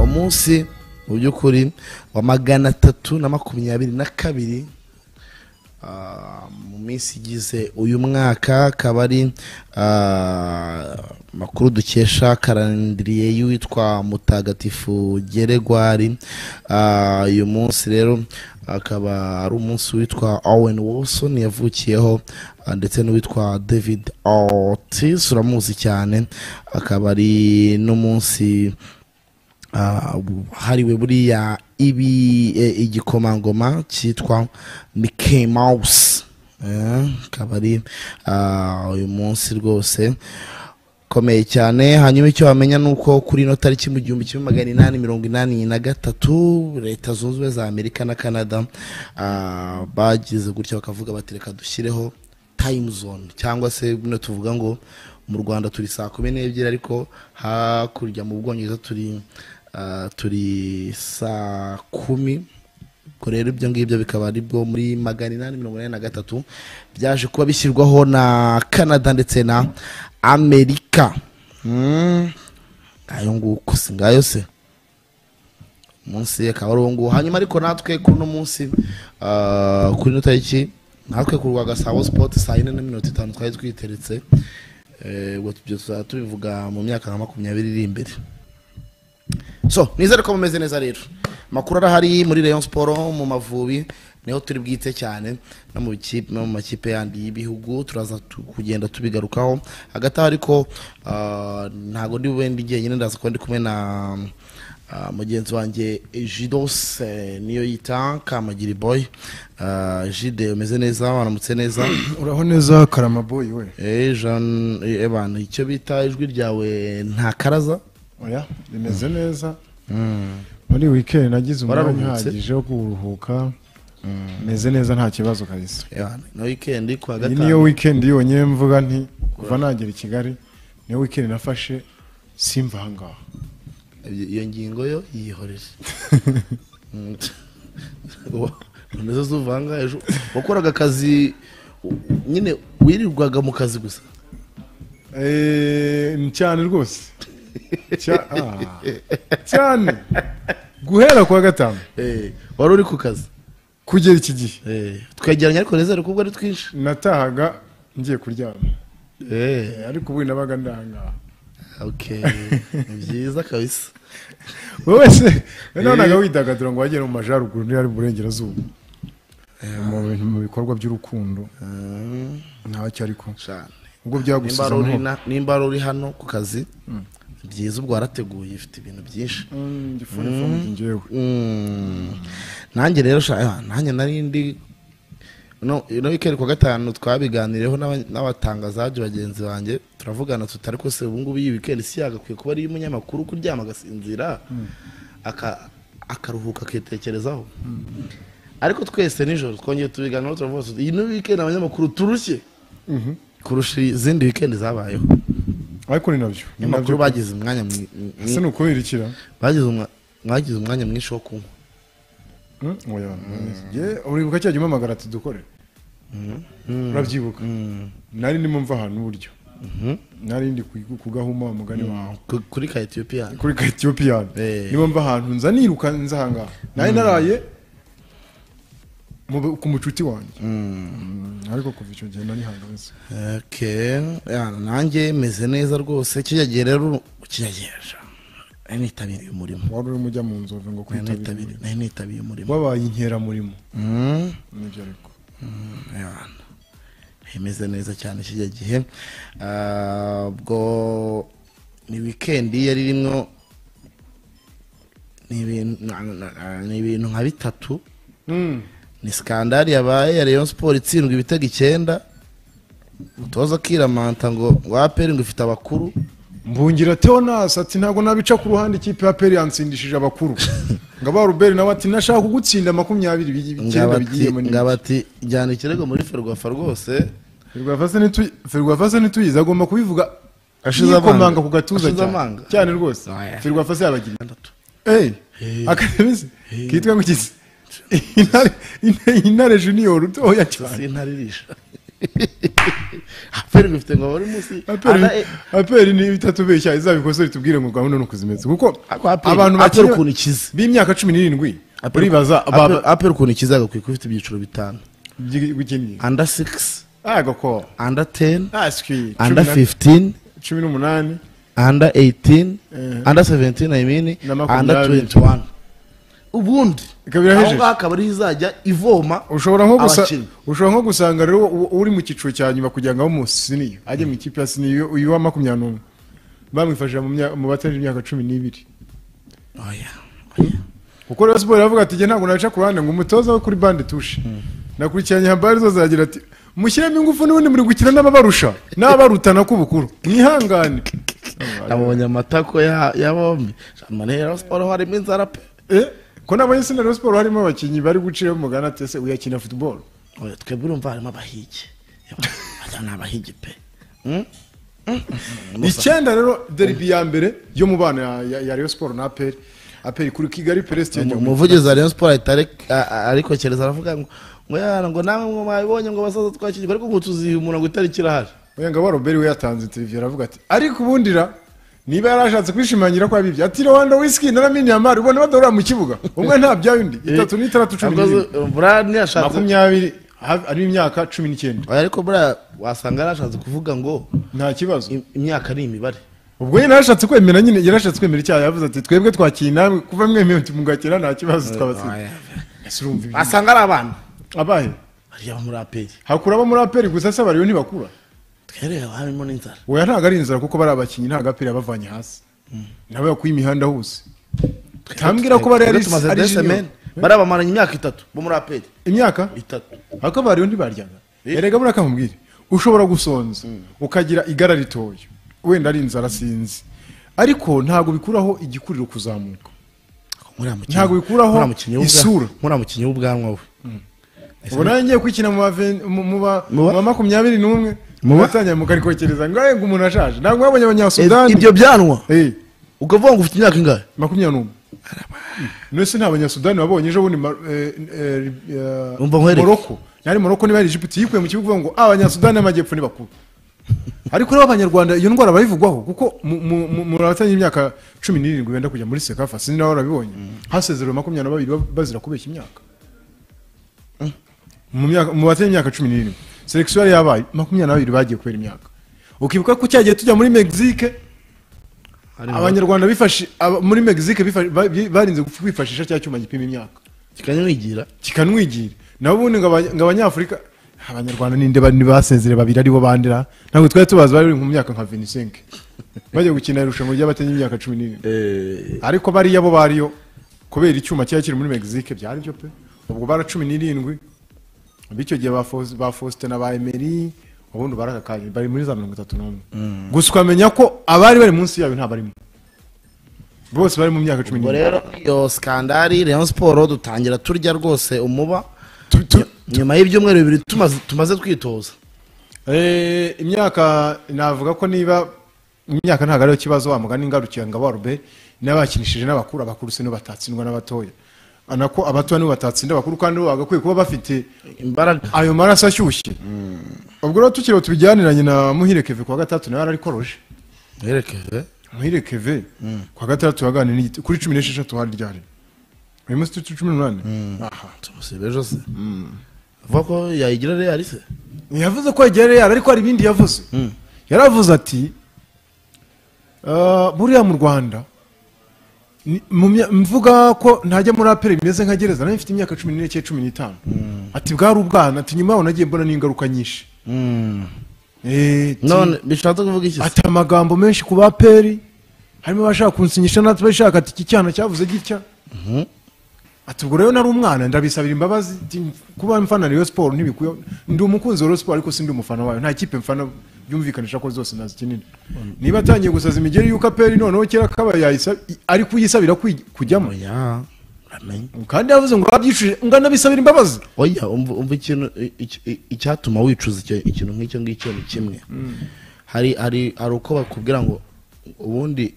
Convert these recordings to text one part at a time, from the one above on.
munsi mu by'ukuri wa magana atatu na makumyabiri na kabiri ah, mu minsi igize uyu mwaka akaba ari ah, makuru dukesha karandiriye y'uwitwa mutagatifu geregwari Ah, uyu munsi rero akaba ari umunsi witwa owen wilson yavukiyeho ah, ndetse n'uwitwa david ortiz uramuzi cyane akaba ari n'umunsi ah, hariwe buriya ibi e, igikomangoma cyitwa Mickey Mouse Eh, akaba ari ah, uyu munsi rwose komeye cyane hanyuma icyo wamenya ni uko kuri ino tariki mu gihumbi kimwe magana inani mirongo inani na gatatu leta zunze ubumwe za amerika na canada ah, bagize gutya bakavuga bati reka dushyireho time zone cyangwa se bino tuvuga ngo mu rwanda turi saa kumi n'ebyiri ariko hakurya mu bwongereza turi ah, turi saa kumi ubwo rero ibyo ngibyo bikaba ari bwo muri magana inani mirongo inani na gatatu byaje kuba bishyirwaho na canada ndetse na amerika Mm. ngayo nguko si ngayo se munsi akaba ari uwo nguwo hanyuma ariko natwe kuri uno munsi ah, kuri ino tariki natwe ku rwagasabo sipoti saa yine na minota itanu twari twiteretse Eh, ubwo ibyo tuzaba tubivuga mu myaka nka makumyabiri iri imbere so nizere ko mumeze neza rero amakuru arahari muri rayon siporo mu mavubi niho turi bwite cyane no mu bikipe no mu makipe yandi y'ibihugu turaza tu- kugenda tubigarukaho hagati aho ariko ah, ntago ndi bube ndi jyenyine ndaza kuba ndi kumwe na ah, mugenzi wanjye jidos eh, niyo yita kamagiri boy Ah, jide umeze neza waramutse neza uraho neza karamaboyi we Eh, Jean- eh, evan icyo bita ijwi ryawe nta karaza oya rimeze neza muri wikendi nagize umwanya Wararuhutse? uhagije wo kuruhuka meze neza nta kibazo kabisa Evan, na weekend ku wa iyi niyo gatanu wikendi yonyine mvuga nti kuva nagera i kigali niyo wikendi nafashe simva ahangaha iyo ngingo yo yihorere Mm. Wa- nizo zuvanga ejo wakoraga akazi u- nyine wirirwaga mu kazi gusa Eh, ni cyane rwose Cya- ah, cyane guhera kuwa gatanu Eh, wari uri ku kazi kugera iki gihe Eh, twegeranye ariko nezere kuko ari twinshi natahaga ngiye kuryama Eh, Eh, ariko ubu nabaga ndahangaha okay ni byiza kabisa wowe se nabonaga widagadura ngo wagere mu majyaruguru niba ari mu burengerazuba mu bintu mu bikorwa by'urukundo Mm, ntacyo ariko cyane ubwo nimba byagusize ari uri amahoro na- nimba ari uri hano ku kazi ni byiza ubwo warateguye ifite ibintu byinshi Mm, ngifuni ifunze njyewe Mm. nanjye rero sha ah, nanjye nari ndi no no weekend ku wa gatanu twabiganireho n'aba- n'abatangazaji bagenzi banjye turavugana tutari ko se ubu ngubu iyi weekend si yagakwiye kuba ari umunyamakuru kuryama agasinzira aka akaruhuka akitekerezaho ariko twese nijoro twongeye tubiganiraho turavuga tuti iyi ni weekend abanyamakuru turushye kurusha izindi weekend zabayeho ariko ni nabyo ni nabyo abanyamakuru bagize umwanya mwi- mwi- ese ni ukubirikira bagize umwa- mwagize umwanya mwinshi wo kunywa Mm, oya, njye- uribuka cya gihe umamagara tudukore urabyibuka nari ndimo mva ahantu uburyo nari ndi ku- ku gahuma umugani wawe Ku- kuri ka etiyopiya kuri ka etiyopiyani Eh. niba mva ahantu nza niruka nza ahangaha nari naraye mu- ku mucuti wanjye Mm, ariko kuva icyo gihe nari hanze Okay. Ya, nanjye meze neza rwose kijya gihe rero kijya gihe sha. nari nitabiriye umurimo wari urimo ujya mu nzove ngo Nari kwitabira nitabiriye- umurimo. nari nitabiriye umurimo wabaye inkeramurimo Mm, nibyo ariko ya. imeze neza cyane kijya gihe Ah, ubwo ni wikendi yari rimwo ni ibintu na- na- na- ni ibintu nka bitatu ni sikandari yabaye ya Rayon Sport itsindwa ibitego icyenda umutoza akiramanta ngo waperi ngo ifite abakuru mbungira teonasi ati ntabwo nabica ku ruhande ikipe ya peri yansindishije abakuru ngo aba ruberi nawe ati nashaka kugutsinda makumyabiri bi- icyenda bigiye ngabati muri ngabati jyana ikirego muri ferwafa rwose ferwafase ntituyizi agomba kubivuga Ashize amanga. yikomanga ku gatuza Ashize cyane. amanga. cyane rwose Oya. ferwafase yabagira gatandatu Hey, Hey. akademise kitwa ngo iki se? intare intare- intare junior utoya cyane sintaririsha aperi gufite ngo buri munsi aperi aperi ni bitatu beshya izabikosore tubwire ngo gahunda ni ukuzimetsa kuko abantu abantu aperi bakiri ukuntu ikize b'imyaka cumi n'irindwi Aperi- uribaza Aperi- aperi ukuntu ikize agakwiye kuba ifite ibyiciro bitanu bw'ikinyi anda sigisi agako anda teni aswi anda fifitini cumi n'umunani anda eyitini Eh. anda seventini ayi mini Na makumyabiri. anda tuwenti wani ubundi ikaba aho irahejeje ngaho akaba ariho izajya ivoma ushobora nko gusa abakinnyi. ushobora nko gusanga rero u- uri mu cyiciro cya nyuma kugira ngo abe umusiniya ajye mu ikipe ya siniya uyu wa makumyabiri n'umwe bamwifashije mu myaka- mu batarenze imyaka cumi n'ibiri oya oya kuko rero siporo iravuga ati njye ntabwo naca ku ruhande ngo umutoza wo kuri bande tushe nakurikiranye habari zose aragira ati mushyiremo ingufu n'ubundi muri gukina n'ababarusha n'abarutana k'ubukuru mwihangane abonye amatako ya ya bombi manera siporo harimo inzara pe Eh, ko nabonye sina rero siporo harimo abakinnyi bari gucira umugana ati ese uyakina futuboro oya twebwe urumva harimo abahigi bajya ni abahigi pe Mm? Mm. icyenda rero deribi ya mbere yo mu bana ya- ya- ya Rayon Sport na aperi aperi kuri kigali Umu- peresitedi umuvugizi wa rayon siporo ahita arek- a- a- arikokereza aravuga ngo ngo yana ngo namwe ngo mwabibonye ngo basaza twakigirwa ariko ngo tuziha umuntu ngo itariki irahari Wengaba Robert we yatanze interview aravuga ati ariko ubundi ra niba yari ashatse kwishimangira ko yabibye ati Rwanda whisky naramini amari ubona badorora mu kibuga umwe nta byayo undi itatu n'itandatu cumi Ahubwo n'irindwi zo- buriya ntiyashatse makumyabiri ha- ari imyaka cumi n'icyenda Oya, ariko buriya wasanga yarashatse kuvuga ngo nta kibazo im- imyaka ni imibare ubwo nyine yarashatse kwemera nyine yarashatse kwemera icyaha yavuze ati twebwe twakiye namwe kuva mwemewe tumugakira nta kibazo twabatsinda ese urumva ibyo wasanga ari abana abahe bariya bo muri aperi hakura abo muri aperi gusa se abariyo ntibakura twereba harimo n'inzara oya ntabwo ari inzara kuko bari abakinnyi nta gapira bavanye hasi nabo bakuye imihanda hose tambwira ko bari ari Twebwe tumaze ari deux junior. semaines, bariya bamaranye imyaka itatu bo muri aperi imyaka itatu ako bariyo ntibaryaga erega buriya kamubwire ushobora gusonza ukagira igara ritoya wenda ari inzara sinzi ariko ntabwo bikuraho igikuriro kuzamuka Ntabwo bikuraho isura. nkuriya mukinnyi w'ubwanwa we ubu nawe ngiye kwikina mu ba ven- mu- mu ba Mu ba- mu ba makumyabiri n'umwe Mu ba- mubatangira mukarikokereza ngo ngo umuntu ashaje ntabwo mwabonye abanyasudani ibyo byanwa Eh, ukavuga ngo ufite imyaka ingahe makumyabiri n'umwe nese nta banyasudani wabonye ejo bundi Mar- eh, eh, eh, Umva nkwereke. moroko yari moroko niba yari egiputi yikuye mu kibuga ivuga ngo abanyasudani y'amajyepfo ni bakuru ariko rero abanyarwanda iyo ndwara barayivugwaho kuko mu- mu- mu- muri abatanye imyaka cumi n'irindwi benda kujya muri sekafa sinzi nawe warabibonye hasezerewe makumyabiri na babiri ba- bazira kubeshya imyaka mu myaka- mu batanye imyaka cumi n'irindwi selekisiyo yari yabaye makumyabiri na babiri bagiye kubera imyaka ukibuka ko cyagiye tujya muri mexique abanyarwanda bifashi aba- muri mexique bifa- ba- bi- barinze guf- kwifashisha cya cyuma gipima imyaka kikanyamwigira kikanwigira nabo ubundi ngo abanya- ngo abanyafurika abanyarwanda ninde bari basezere babiri aribo bandera ntabwo twari tubazi bari mu myaka nka 25 bajya gukina irushanwa ry'abatanye imyaka cumi n'irindwi ariko bariya bo bariyo kubera icyuma cyari kiri muri mexique byari byo pe ubwo bara cumi n'irindwi bityo gihe ba Fos- ba faustin na ba emeri ubundi barakakanye bari muri za mirongo itatu n'umwe gusa ukamenya ko abari bari munsi yayo nta barimo bose bari mu myaka cumi ubwo n'irindwi rero iyo skandari rayon siporo dutangira turya rwose umuba Tu- tu- nyuma y'ibyumweru bibiri tumaze- tumaze twitoza Eh, imyaka navuga ko niba imyaka ntabwo ariyo kibazo wamugani ngarukiye ngo abarube n'abakinishije n'abakuru abakuru se nibo batatsindwa n'abatoya anako abatoya nibo batatsinda abakuru kandi bo bagakwiye kuba bafite imbaraga ayo maraso ashyushye ubwo rero tukiriho tubijyaniranye na muhire keve kuwa gatandatu nawe yararikoroje mwerekeze muhire keve kuwa gatandatu yaganiriye n'igiti- kuri cumi n'esheshatu hari ryari uyu munsi turi cumi n'umunani aha tumusibe ejo se avuga ko yayigira reyari se ntiyavuze ko yegera real ariko hari ibindi yavuze yaravuze ati "Ah, buriya mu rwanda ni- mu mya- mvuga ko ntajya muri apere bimeze nka gereza nayo mfite imyaka cumi n'ine cyangwa cumi n'itanu ati bwari ubwana ati nyuma yaho nagiye mbona n'ingaruka nyinshi Eh, ati, none bishatse kuvuga iki se ati amagambo menshi ku baperi harimo abashaka kunsinyisha natwe bashaka ati iki cyana cyavuze gitya ati ubwo rero nari umwana ndabisabira imbabazi ati, kuba mfana Rayon Sport ntibikwiye ndi umukunzi wa Rayon Sport ariko sindi umufana wayo nta kipe mfana byumvikanisha ko zose nazikinira niba atangiye gusaza imigeri y'uko aperi noneho kera kaba yayisa- ari kuyisabira kwi- kujyamo oya uramenye kandi yavuze ngo babyicuje ngo anabisabira imbabazi oya umva umva ikintu iki- iki- icyatuma wicuza icyo- ikintu nk'icyo ngicyo ni kimwe hari hari hari uko bakubwira ngo ubundi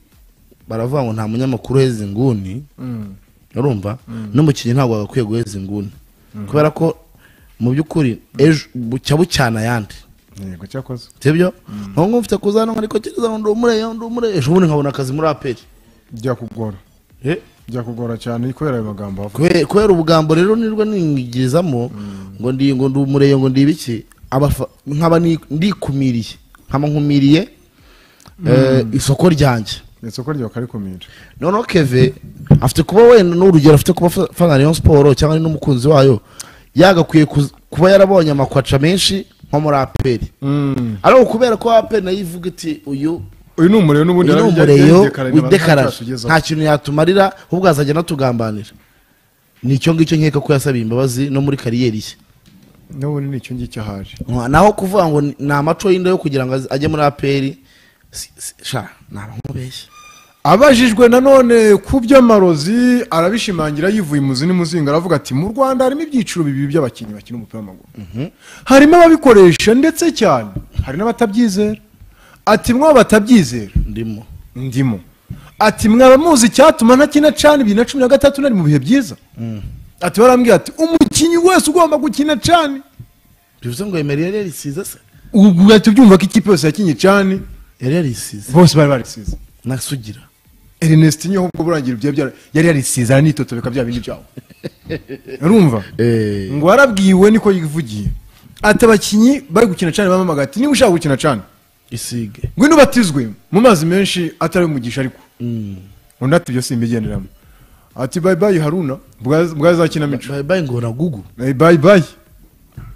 baravuga ngo nta munyamakuru uheza inguni urumva n'umukinnyi ntabwo agakwiye guheza inguni kubera ko mu by'ukuri ejo bucya bucyana ayandi yego cyakoze sibyo nkaba mfite kuza hano ariko kereza ngo ndumure ndumure ejo bundi nkabona akazi muri aperi byakugora byakugora cyane kubera ayo magambo avuga Kube- kubera ubugambo rero nirwo ningirizamo ngo ndi ngo ndi umurenge ngo ndi ibiki abafa- nkaba ni- ndikumiriye nkaba nkumiriye eh, isoko ryanjye isoko ryawe ukarikumira noneho keve afite kuba wenda n'urugero afite kuba afa- afana rayon siporo cyangwa ari n'umukunzi wayo yagakwiye kuz- kuba yarabonye amakwaca menshi nko muri aperi ariko kubera ko aperi nayo ivuga iti uyu uyu ni umuriro n'ubundi uyu ni yarabijya- umureyo yabidekaranye, abantu widekarara ntacyo nta kintu yatumarira ahubwo azajya anatugambanira ni icyo ngicyo nkeka ko yasabiye imbabazi no muri kariyeri ye n'ubundi ni icyo ngicyo ahari naho kuvuga ngo ni- ni amaco y'inda yo kugira ngo ajye muri aperi si- si- sha ntabamubeshya abajijwe nanone ku by'amarozi arabishimangira yivuye imuzi n'imuzinga aravuga ati mu rwanda harimo ibyiciro bibiri by'abakinnyi bakina umupira w'amaguru harimo ababikoresha ndetse cyane hari n'abatabyizera ati mwe batabyizera ndimo ndimo ati mwaba muzi icyatuma ntakina cana ibiri na cumi na gatatu nari mu bihe byiza ati barambwira ati umukinnyi wese ugomba gukina cani bivuze ngo emerere yari yarisize se ubu uhita ubyumva ko ikipe yose yakinnye cani yari yarisize bose bari barisize nasugira Ernestine ho ubwo burangira ibyo byari yari yarisize aranitotobeka bya bindi byawo urumva ngo warabwiwe niko yivugiye ati abakinnyi bari gukina cyane bamamaga ati niba ushaka gukina cyane isige ngwino ubatizwe mu mazi menshi atari umugisha ariko undi ati ibyo simbigenderamo ati bayi bayi haruna bwazakina bayi bayi ngo ragugu bayi bayi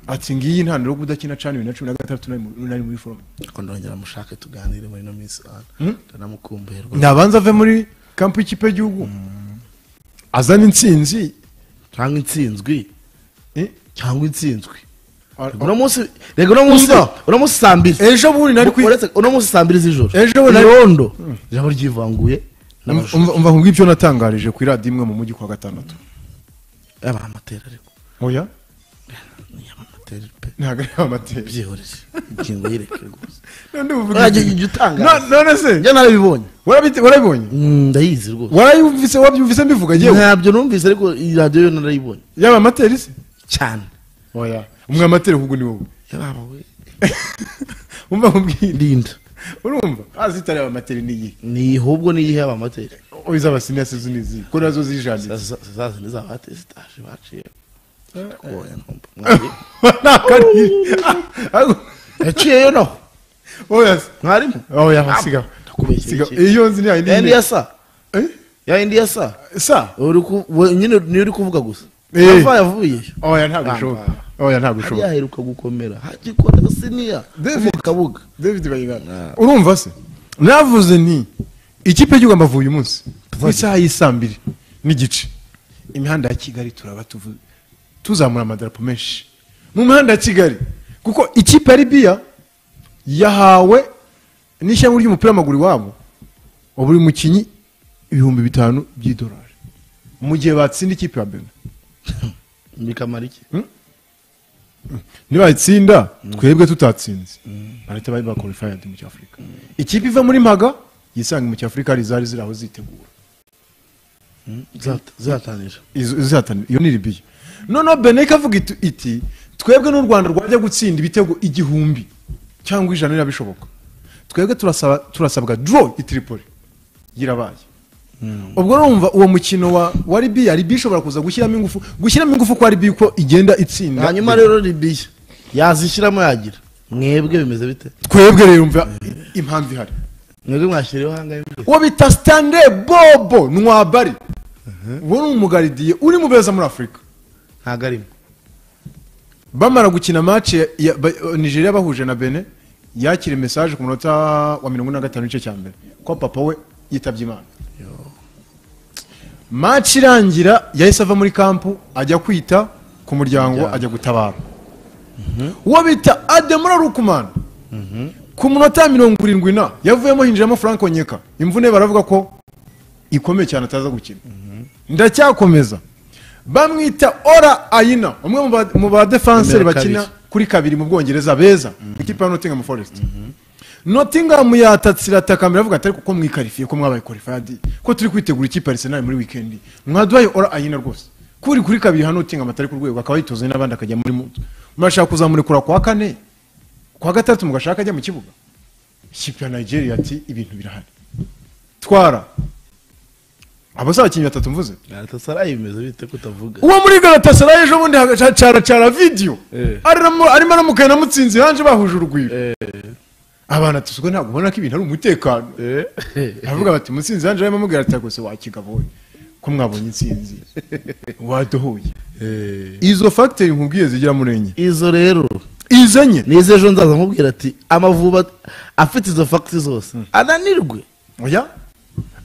ati ngiyi intandaro yo kudakina cyane bibiri na cumi na gatandatu nari mu- nari muri forume ariko ndongera mushake tuganire muri ino minsi ndanamukumbuherwa nabanza ave muri kampu y'ikipe y'igihugu azana intsinzi cyangwa intsinzwi eh, cyangwa intsinzwe ar- uno munsi rega uno munsi Umva. uno munsi saa mbiri ejo bundi nari kwi Uretse- uno munsi saa mbiri z'ijoro Ejo bundi nari- irondo ijambo ryivanguye umva n'abajura umva nkubwire ibyo natangarije ku iradiyo imwe mu mujyi ku wa gatandatu yaba ari amatera ariko oya yaba ari amatera pe ntabwo ari amateka byihorere ingingo yireke rwose none Urajya uvuga ujya utanga No- none se njye narabibonye warabite- warabibonye Mm, ndayizi rwose warayumvise wabyumvise mbivuga yewe ntabyo numvise ariko iyi radiyo yo narayibonye yaba amateri se cyane oya umwe amateri ahubwo ni wowe yabawe umva nkubwire linda urumva azi itari yaba amateri ni iyi ni ahubwe n'iyihe yaba amatera oya izaba sinese zo nizi ko nazo zijanditse zazindi zabatesitaje baciye Ndakuboye, ntumva. ntabwo ari iyi yaciyeyo naho oya se mwarimu oya siga ndakubeshyera siga iki? iyo nzi ni yayindi ya indi nyine. yasa Eh? ya indi yasa sa Uri ku- we- nyine niyo uri kuvuga gusa Eh. ava yavuyeyo oya ntabwo bishoboka oya hari ntabwo bishoboka yaheruka gukomera hagikora siniya David. mu kabuga david bayingana urumva se navuze nti ikipe y'igihugu amavuye uyu munsi ku isaha y'isaa mbiri n'igice imihanda ya kigali turaba tuvu- tuzamura amadarapo menshi mu mihanda ya kigali kuko ikipe ya libiya yahawe n'ishyamba ry'umupira w'amaguru iwabo wa buri mukinnyi ibihumbi bitanu by'idolari mu gihe batsinda ikipe ya benin bikamara iki nibayitsinda twebwe tutatsinze barahita bari bakorifayadi mu cyafurika ikipe iva muri mpaga yisanga mu cyafurika hari zari ziri aho zitegura Zat- zatanira Izo- izihatanira. iyo ni libiya noneho benek avuga itu- iti twebwe n'u rwanda rwajya gutsinda ibitego igihumbi cyangwa ijana niba bishoboka twebwe turasaba- turasabwa dro i tripoli yirabaye ubwo numva uwo mukino wa wa libiya libiya ishobora kuza gushyiramo ingufu gushyiramo ingufu kwa libiya uko igenda itsinda hanyuma rero libiya yazishyiramo yagira mwebwe bimeze bite twebwe rero mva impamvu ihari mwebwe mwashyiriyeho ahangahe mbere? uwo bita sitande bobo nwabari uwo ni umugaridiye uri mu beza muri afurika ntabwo arimo bamara gukina mace ya ba- nigeria bahuje na bene yakira mesaje ku munota wa mirongo ine na gatanu igice cya mbere ko papa we yitabye imana mace irangira yahise ava muri kampu ajya kwita ku muryango Muryango. ajya gutabara uwo bita ademura rukumana ku munota wa mirongo irindwi na yavuyemo hinjiramo frank onyeka imvune baravuga ko ikomeye cyane ataza gukina ndacyakomeza bamwita ora ayina umwe mu ba- mu badefanseri Numero bakina kabiri. kuri kabiri mu bwongereza beza ikipe ya notingham forest notingham yatatsira atakamira avuga ati ariko ko mwikarifiye ko mwabaye korifadi ko turi kwitegura ikipe ya arsenal muri wikendi mwaduhaye ora ayina rwose kuri kuri kabiri hano utinga amatari ku rwego akaba yitoze n'abandi akajya muri muto murashaka kuzamurekura kwa kane kwa gatatu mugashaka ajya mu kibuga ikipe ya nigeria ati ibintu birahari twara abazabakinnyi batatu mvuze gatasaray bimeze bite ko utavuga uwo muri galatasaray ejo bundi hagacara vidiyo Eh. arimo arimo aramukanya na mutsinzi hanze bahuje urugwiro abana tuzwe ntabwo ubona ko ibintu ari umutekano aravuga bati mutsinzi hanze arimo amubwira ati rwose wakigabo we, ko mwabonye insinzi wadohoye izo fagiteri nkubwiye zigira murenye izo rero izo enye nizo ejo nzaza nkubwira ati amavuba afite izo fagiti zose ananirwe oya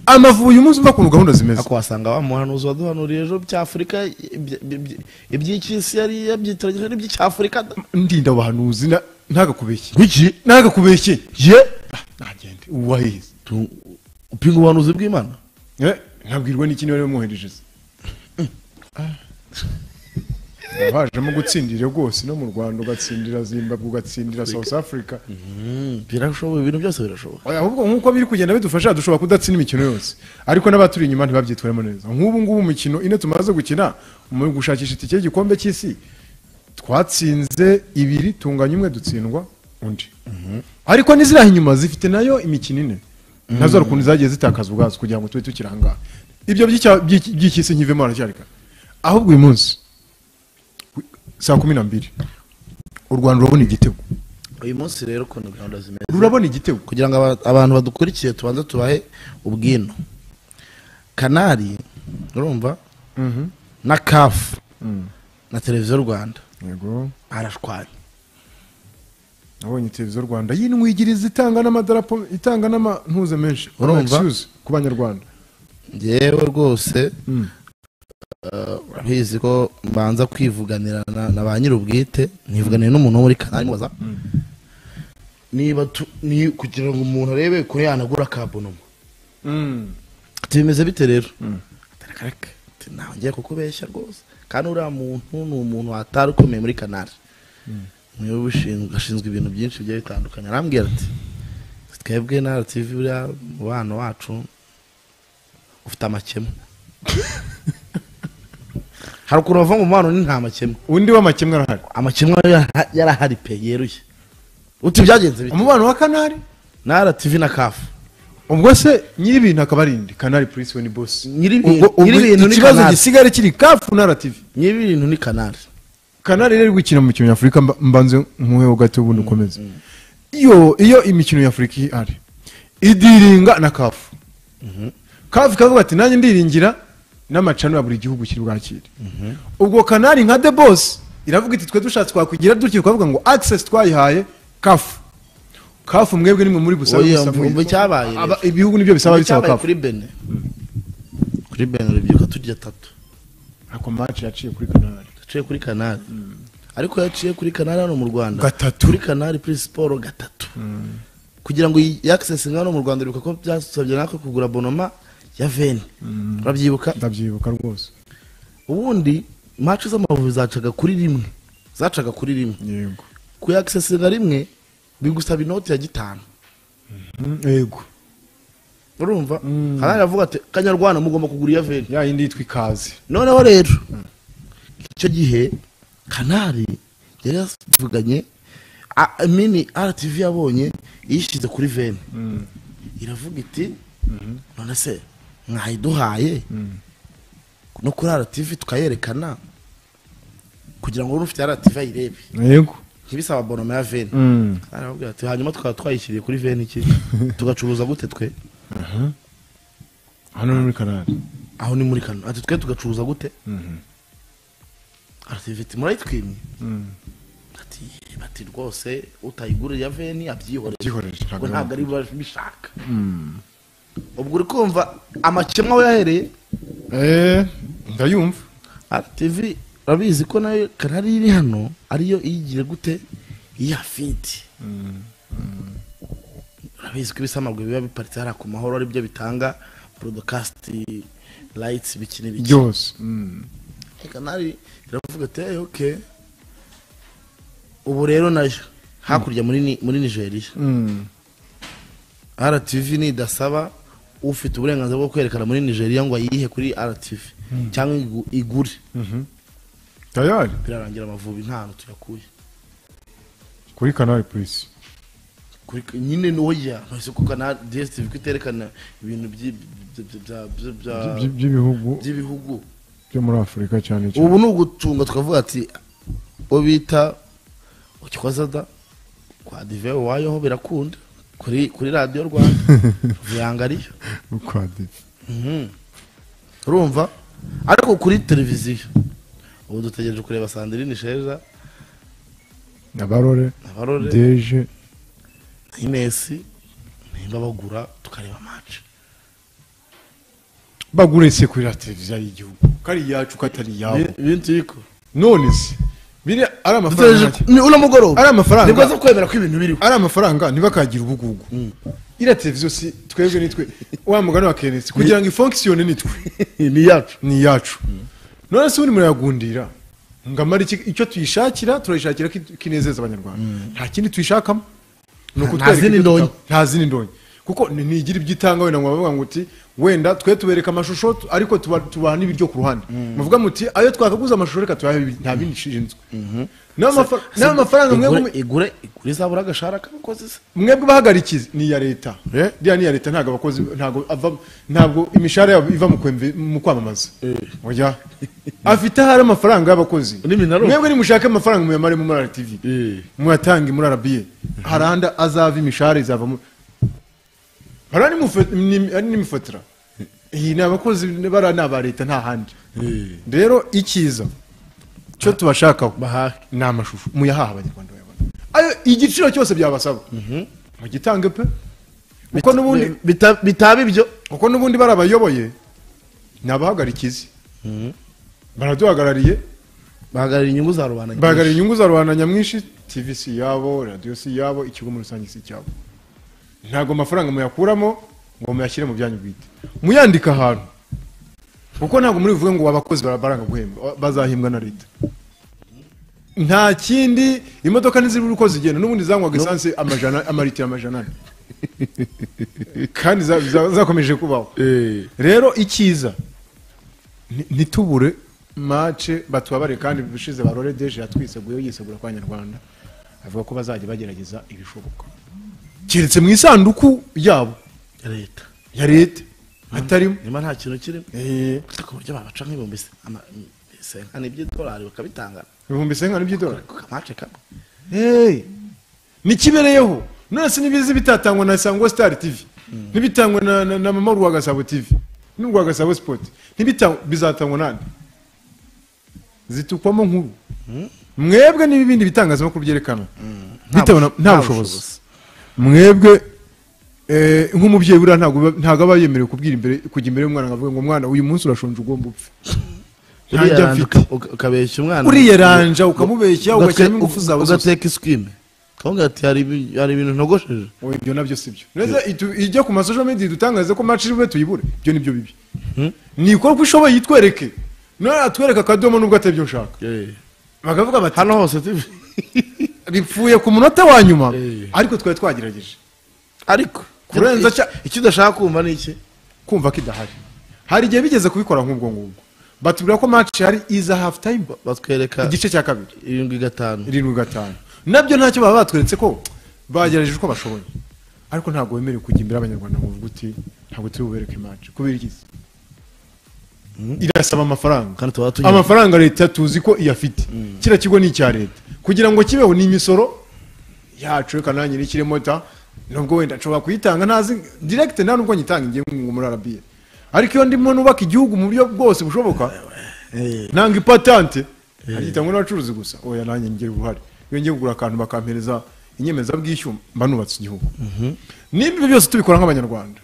amavubi uyu munsi mva ukuntu gahunda zimeze akwasanga wa muhanuzi waduhanuriye ejo by'afurika ibya- ibya- iby'icy'isi yari yabyitiranyije n'iby'icy'afurika ndinda abahanuzi na- ntagakubeshye ntagakubeshye ye Ah, nagende uwahize Tu- upinga ubuhanuzi bw'imana Eh, nkabwirwa n'ikindi bari bamwoherejeje bajemo gutsindira rwose no mu rwanda ugatsindira zimbabwe ugatsindira south africa Mm, birashoboka ibintu byose birashoboka Oya, ahubwo nk'uko biri kugenda bidufasha dushobora kudatsinda imikino yose ariko n'abaturi inyuma ntibabyitwaremo neza nk'ubu ngubu umukino ine tumaze gukina mu gushakisha itike y'igikombe cy'isi twatsinze ibiri tunganya umwe dutsindwa undi ariko n'iziriya inyuma zifite nayo imikino ine nazo hari ukuntu zagiye zitakaza ubwazo kugira ngo tube tukiri ahangaha ibyo by'icya- by'iki- by'icy'isi nkivemo haracyarika ahubwo uyu munsi saa kumi na mbiri u rwanda rurabona igitego uyu munsi rero ukuntu gahunda zimeze rurabona igitego kugira ngo aba- abantu badukurikiye tubanze tubahe ubwino kanari urumva na kafu na televiziyo rwanda yego arashwanya nabonye televiziyo rwanda y'inwigiriza itanga n'amadarapo itanga n'amantuza menshi Urumva? Excuse ku banyarwanda ngewe rwose urabizi ko mbanza kwivuganira na na ba nyir'ubwite ntivuganire n'umuntu wo muri kanari mubaza niba tu- ni- kugira ngo umuntu arebe ko yanagura kabonoma ati bimeze bite rero Atarakaraka. Ati, ntawe ngiye kukubeshya rwose kandi uriya muntu ni umuntu watari ukomeye muri kanari niwe ubishinzwe ashinzwe ibintu byinshi bigiye bitandukanye arambwira ati twebwe na RTV buriya umubano wacu ufite amakemwa haruguru bava mu mubano ni nta makemwa undi w'amakemwa arahari amakemwa yara- yarahari pe yeruye uti byagenze bite umubano wa kanari na RTV na kafu ubwo se nyir'ibintu akaba ari indi kanari purisi we ni bosi Nyir'ibintu- Ubwo- ubwo nyir'ibintu ni ikibazo Canal. gisigaye kiri kafu na rativi niba ibintu ni kanari kanari rero iri gukina mu mikino y'afurika mba- mbanze nkuheho gato ubundi ukomeze iyo iyo imikino y'afurika ihari idiringa na kafu kafu ikavuga ati nanjye ndiringira n'amacano ya buri gihugu kiri bwakire ubwo kanari nka the boss iravuga iti twe dushatse twakugira dutyo tukavuga ngo access twayihaye kafu kafu mwebwe nimwe muri busabe Oya, gusa umva mwiza. icyabaye rero. Aba- ibihugu nibyo bisaba bisaba Icyabaye kafu kuri bene kuri bene urubyiruko turya tatu ako match yaciye kuri kanari yaciye kuri kanari ariko yaciye kuri kanari hano mu rwanda Gatatu. kuri kanari kuri siporo gatatu kugira ngo yakisesinga hano mu rwanda bibuka ko byasabye natwe kugura bonoma ya veni urabyibuka ndabyibuka rwose ubundi maci z'amavubi zacaga kuri rimwe zacaga kuri rimwe yego kuyakisesinga rimwe bigusaba inoti ya gitanu yego urumva kanari aravuga ati kanyarwanda mugomba kugura iya veni ya yindi yitwa ikaze noneho rero icyo gihe kanari yari yavuganye a- mini rtv yabonye yishyize kuri veni iravuga iti none se mwayiduhaye no kuri rtv tukayerekana kugira ngo ufite rtv ayirebe yego ntibisaba bonoma ya veni Mm. arababwira ati hanyuma tukaba twayishyiriye kuri veni iki tugacuruza gute twe hano ni muri kanari aho ni muri kano ati twe tugacuruza gute RTV ati murayitwimye ati bati rwose utayigurira ya veni abyihoreye gikoresha ngo ntabwo ari buba bishaka ubwo uri kumva amakemwa we yahereye ndayumva RTV urabizi ko nayo kanari iri hano ariyo iyigira gute iyafiti urabizi ko ibisamagwe biba biparitse hariya ku mahoro aribyo bitanga porodokasti rayitsi bikini bikini byose kanari iravuga ati hey, ok ubu rero nayo hakurya muri ni- muri nigeria rtv nidasaba ufite uburenganzira bwo kwerekana muri nigeria ngo ayihe kuri rtv cyangwa igu- igure tayari birarangira amavubi nta hantu tuyakuye kuri kanari purisi Kuri- nyine nuwo yahise kuko na dstv ko iterekana ibintu byi- byi- byi- bya- bya- bya- by- by'ibihugu by'ibihugu byo muri afurika cyane cyane ubu ni ugucunga tukavuga ati uwo bita ukikozada kwa dive wayoho birakunda kuri kuri radiyo rwanda vuyanga ariyo ukwadiri Mhm. urumva ariko kuri televiziyo ubu dutegereje kureba sandirine sheja abarore abarore deje inesi nimba bagura tukareba maci bagure se kuri la televiziyo y'igihugu kari iyacu ko atari iyabo ibintu biriko none se biri ari amafaranga dutegereje make. ni uno mugoroba ari amafaranga ni bwo zo kwemera ko ibintu biriho ari amafaranga ntibakagira ubugugu iriya televiziyo si twebwe nitwe wa mugani wa kenesi kugira ngo ifonkisiyone nitwe ni iyacu ni iyacu none se ubundi murayagundira ngo amara iki- icyo tuyishakira turayishakira ko it- kinezeza abanyarwanda nta kindi tuyishakamo ni Nta- nta ukutwereka zindi ibyo ndonyi. dutanga. nta zindi ndonyi kuko ni- ntigira ibyo itanga wenda ngo bavuga ngo uti wenda twe tubereka amashusho tu- ariko tuba- tubaha n'ibiryo ku ruhande muvuga muti ayo twakaguze amashusho reka tuyahe ibi- nta bindi ishinzwe n'amafaranga mwebwe igure igure igure izabura agashahara k'abakozi se mwebwe bahagarikiza ni iya leta Eh. iriya ni iya leta ntabwo abakozi ntabwo ava ntabwo imishahara yabo iva mu kwemve- mu kwamamaza oya afite ahari amafaranga y'abakozi N'iminara. mwebwe nimushake amafaranga muyamaremo muri rtv Eh. muyatange muri arabiye harandi azava imishahara izavamo hariya nimufe- ni- ari n'imifatira iyi ni abakozi bariya ni aba leta nta handi rero icyiza cyo tubashakaho bahahe ni amashusho muyahaha abanyarwanda bayabona ayo igiciro cyose byabasaba mugitange pe kuko n'ubundi Bi- bita- bitaba ibyo kuko n'ubundi bari abayoboye ni abahagarikizi baraduhagarariye bahagarariye inyungu za rubanda nyinshi. bahagarariye inyungu za rubanda nyamwinshi tv si iyabo radiyo si iyabo ikigo muri rusange si icyabo ntabwo amafaranga muyakuramo ngo muyashyire mu byanyu bwite muyandika ahantu kuko ntabwo muri buvuge ngo abakozi bara- baranga guhembwa bazahembwa na leta nta kindi imodoka ntizibura uko zigenda n'ubundi zanywaga esanse amajana amaritiro amajana ane kandi za- za- zakomeje kubaho rero icyiza ni- ntitubure mace batubabarire kandi ubushize barore deje yatwiseguyeho yisegura kwa nyarwanda avuga ko bazajya bagerageza ibishoboka keretse mu isanduku yabo Ya leta ya leta hatarimo niba nta kintu kirimo Eh, Gusa ku buryo babaca nk'ibihumbi se- ama- senkani by'idolari bakabitanga ibihumbi senkana by'idolari ku kamace kamwe Hey, nikibereyeho none se nibizi bitatangwa na sangwa star tv ntibitangwa na, na, na mama rwagasabo tv n'urwagasabo sport ntibitangwa bizatangwa nande zitukwamo nkuru mwebwe n'ibindi bitangazamakuru byerekana bitabona nta bushobozi mwebwe eh, nk'umubyeyi buriya ntabwo aba- ntabwo aba yemerewe kubwira imbere kujya imbere y'umwana ngo avuge ngo mwana uyu munsi urashonje ugomba upfe Uriya ntajya ranja afite uka- ukabeshya umwana uriya ranja ukamubeshya Ugate- ugashyiramo ingufu zawe zose ugateka iswime ukavuga ati hari ibi- hari ibintu ntogosheje Oya, ibyo nabyo si byo neza itu- ijya ku masosho media idutangaze ko maci iwe tuyibure ibyo nibyo bibi nikora uko ishoboye yitwereke none atwereka akadomo nubwo atari byo nshaka bakavuga bati hano hose TV. ripfuye ku munota wa nyuma Eh. ariko twari twagerageje ariko Kurenza iki- cya- icyo udashaka kumva ni iki kumva ko idahari hari igihe bigeze kubikora nk'ubwo ngubwo batubwira ko maci hari iza hafu tayimu batwereka igice cya kabiri irindwi gatanu irindwi gatanu nabyo ntacyo baba batweretse ko bagerageje uko bashoboye ariko ntabwo wemerewe kujya imbere y'abanyarwanda ngo uvuge uti ntabwo turi bubereke imanci kubera igize irasaba amafaranga kandi tuba tunyura amafaranga leta tuzi ko iyafite kiriya kigo ni icya leta kugira ngo kibeho ni imisoro yacu reka nanjye nikirimo ta nubwo wenda nshobora kuyitanga ntazi direkite nta nubwo nyitanga ingiye ngo muri arabiye ariko iyo ndimo nubaka igihugu mu buryo bwose bushoboka Eh, nanga ipatante agitangwa n'abacuruzi gusa oya nanjye ngira uruhare iyo ngiye kugura akantu bakampereza inyemezabwishyu mba nubatse igihugu niba ibyo byose tubikora nk'abanyarwanda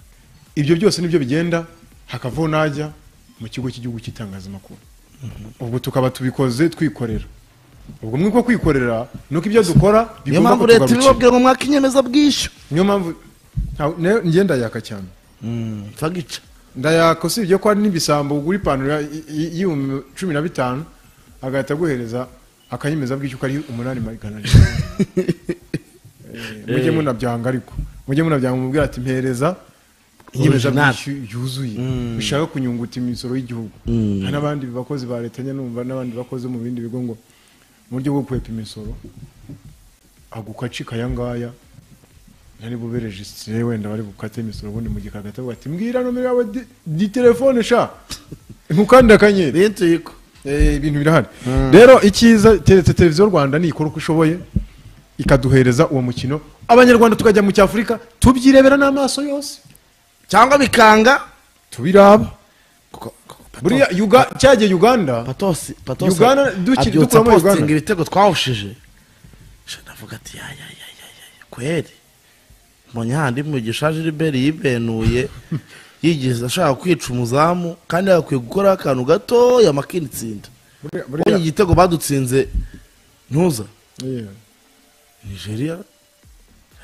ibyo byose nibyo bigenda hakavaho najya mu kigo cy'igihugu cy'itangazamakuru ubwo tukaba tubikoze twikorera ubwo mwiko kwikorera nuko ibyo dukora niyo bigomba mpamvu leta kutugarukira. ibibabwira ngo mwaka inyemezabwishyu niyo mpamvu nta- nayo njye ndayaka cyane fagica ndayaka usibye ko hari n'ibisambo ugura ipantaro ya- i- i- y'ibihumbi cumi na bitanu agahita aguhereza akanyemezabwishyu kari umunani magana ane Eh, mujye munabyanga ariko mujye munabyanga mubwira ati mpereza inyemezabwishyu yuzuye bishaka kunyunguta imisoro y'igihugu hari n'abandi bakozi ba leta nyine numva n'abandi bakoze mu bindi bigo ngo mu buryo bwo kwepa imisoro agukaci kayangaya nari bubereje isire wenda bari bukate imisoro ubundi mu gikagata bavuga ati mbwira nomero yawe di- di telefone sha nkukandi akanyenyeri bintu yiko Eh, ibintu birahari rero icyiza keretse televiziyo rwanda ntikora uko ishoboye ikaduhereza uwo mukino abanyarwanda tukajya mu cyafurika tubyirebera n'amaso yose cyangwa bikanga tubiraba kuko- kuko buriya Yuga- cyagiye uganda patosi patosi Uganda, duki- abyutsa dukuramo Uganda. postinga ibitego twawushije sha ndavuga ati ya ya ya ya ya ya kweri mbonye handi mugisha Gilbert yibenuye yigize ashaka kwica umuzamu kandi yakwiye gukora akantu gatoya makinitsinda Buriya- ubonye buriya- igitego badutsinze ntuza Yeah. nigeria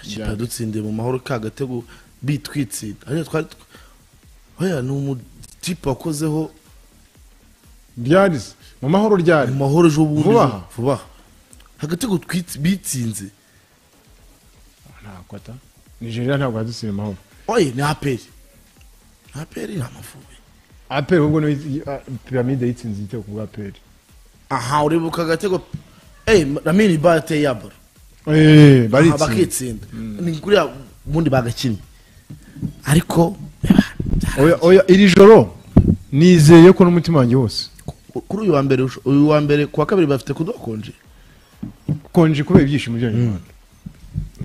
ikipe Uganda. yadutsindiye mu mahoro ka gatego bitwitsinda ariko twari tw- oya ni umutipe wakozeho ryarize mu mahoro ryari mu mahoro ejo bundi Vuba ejo- aha? vuba aha. agatego twitsi- bitsinze ntabwo ata nigeria ntabwo yadusiye mu mahoro oye ni aperi aperi ni amavubi aperi ahubwo niyo yi- ah, piramide yitsinze igitego ku bwa aperi aha uribuka agatego eyi ramini ba yateye yabara Eh, aha baritsinze bakitsinda ni kuriya ubundi bagakinnye ariko reba, oya oya iri joro nizeye ko n'umutima wanjye wose ku- kuri uyu wa mbere usho- uyu wa mbere ku wa kabiri bafite kudukonje konje kubera ibyishimo by'abanyarwanda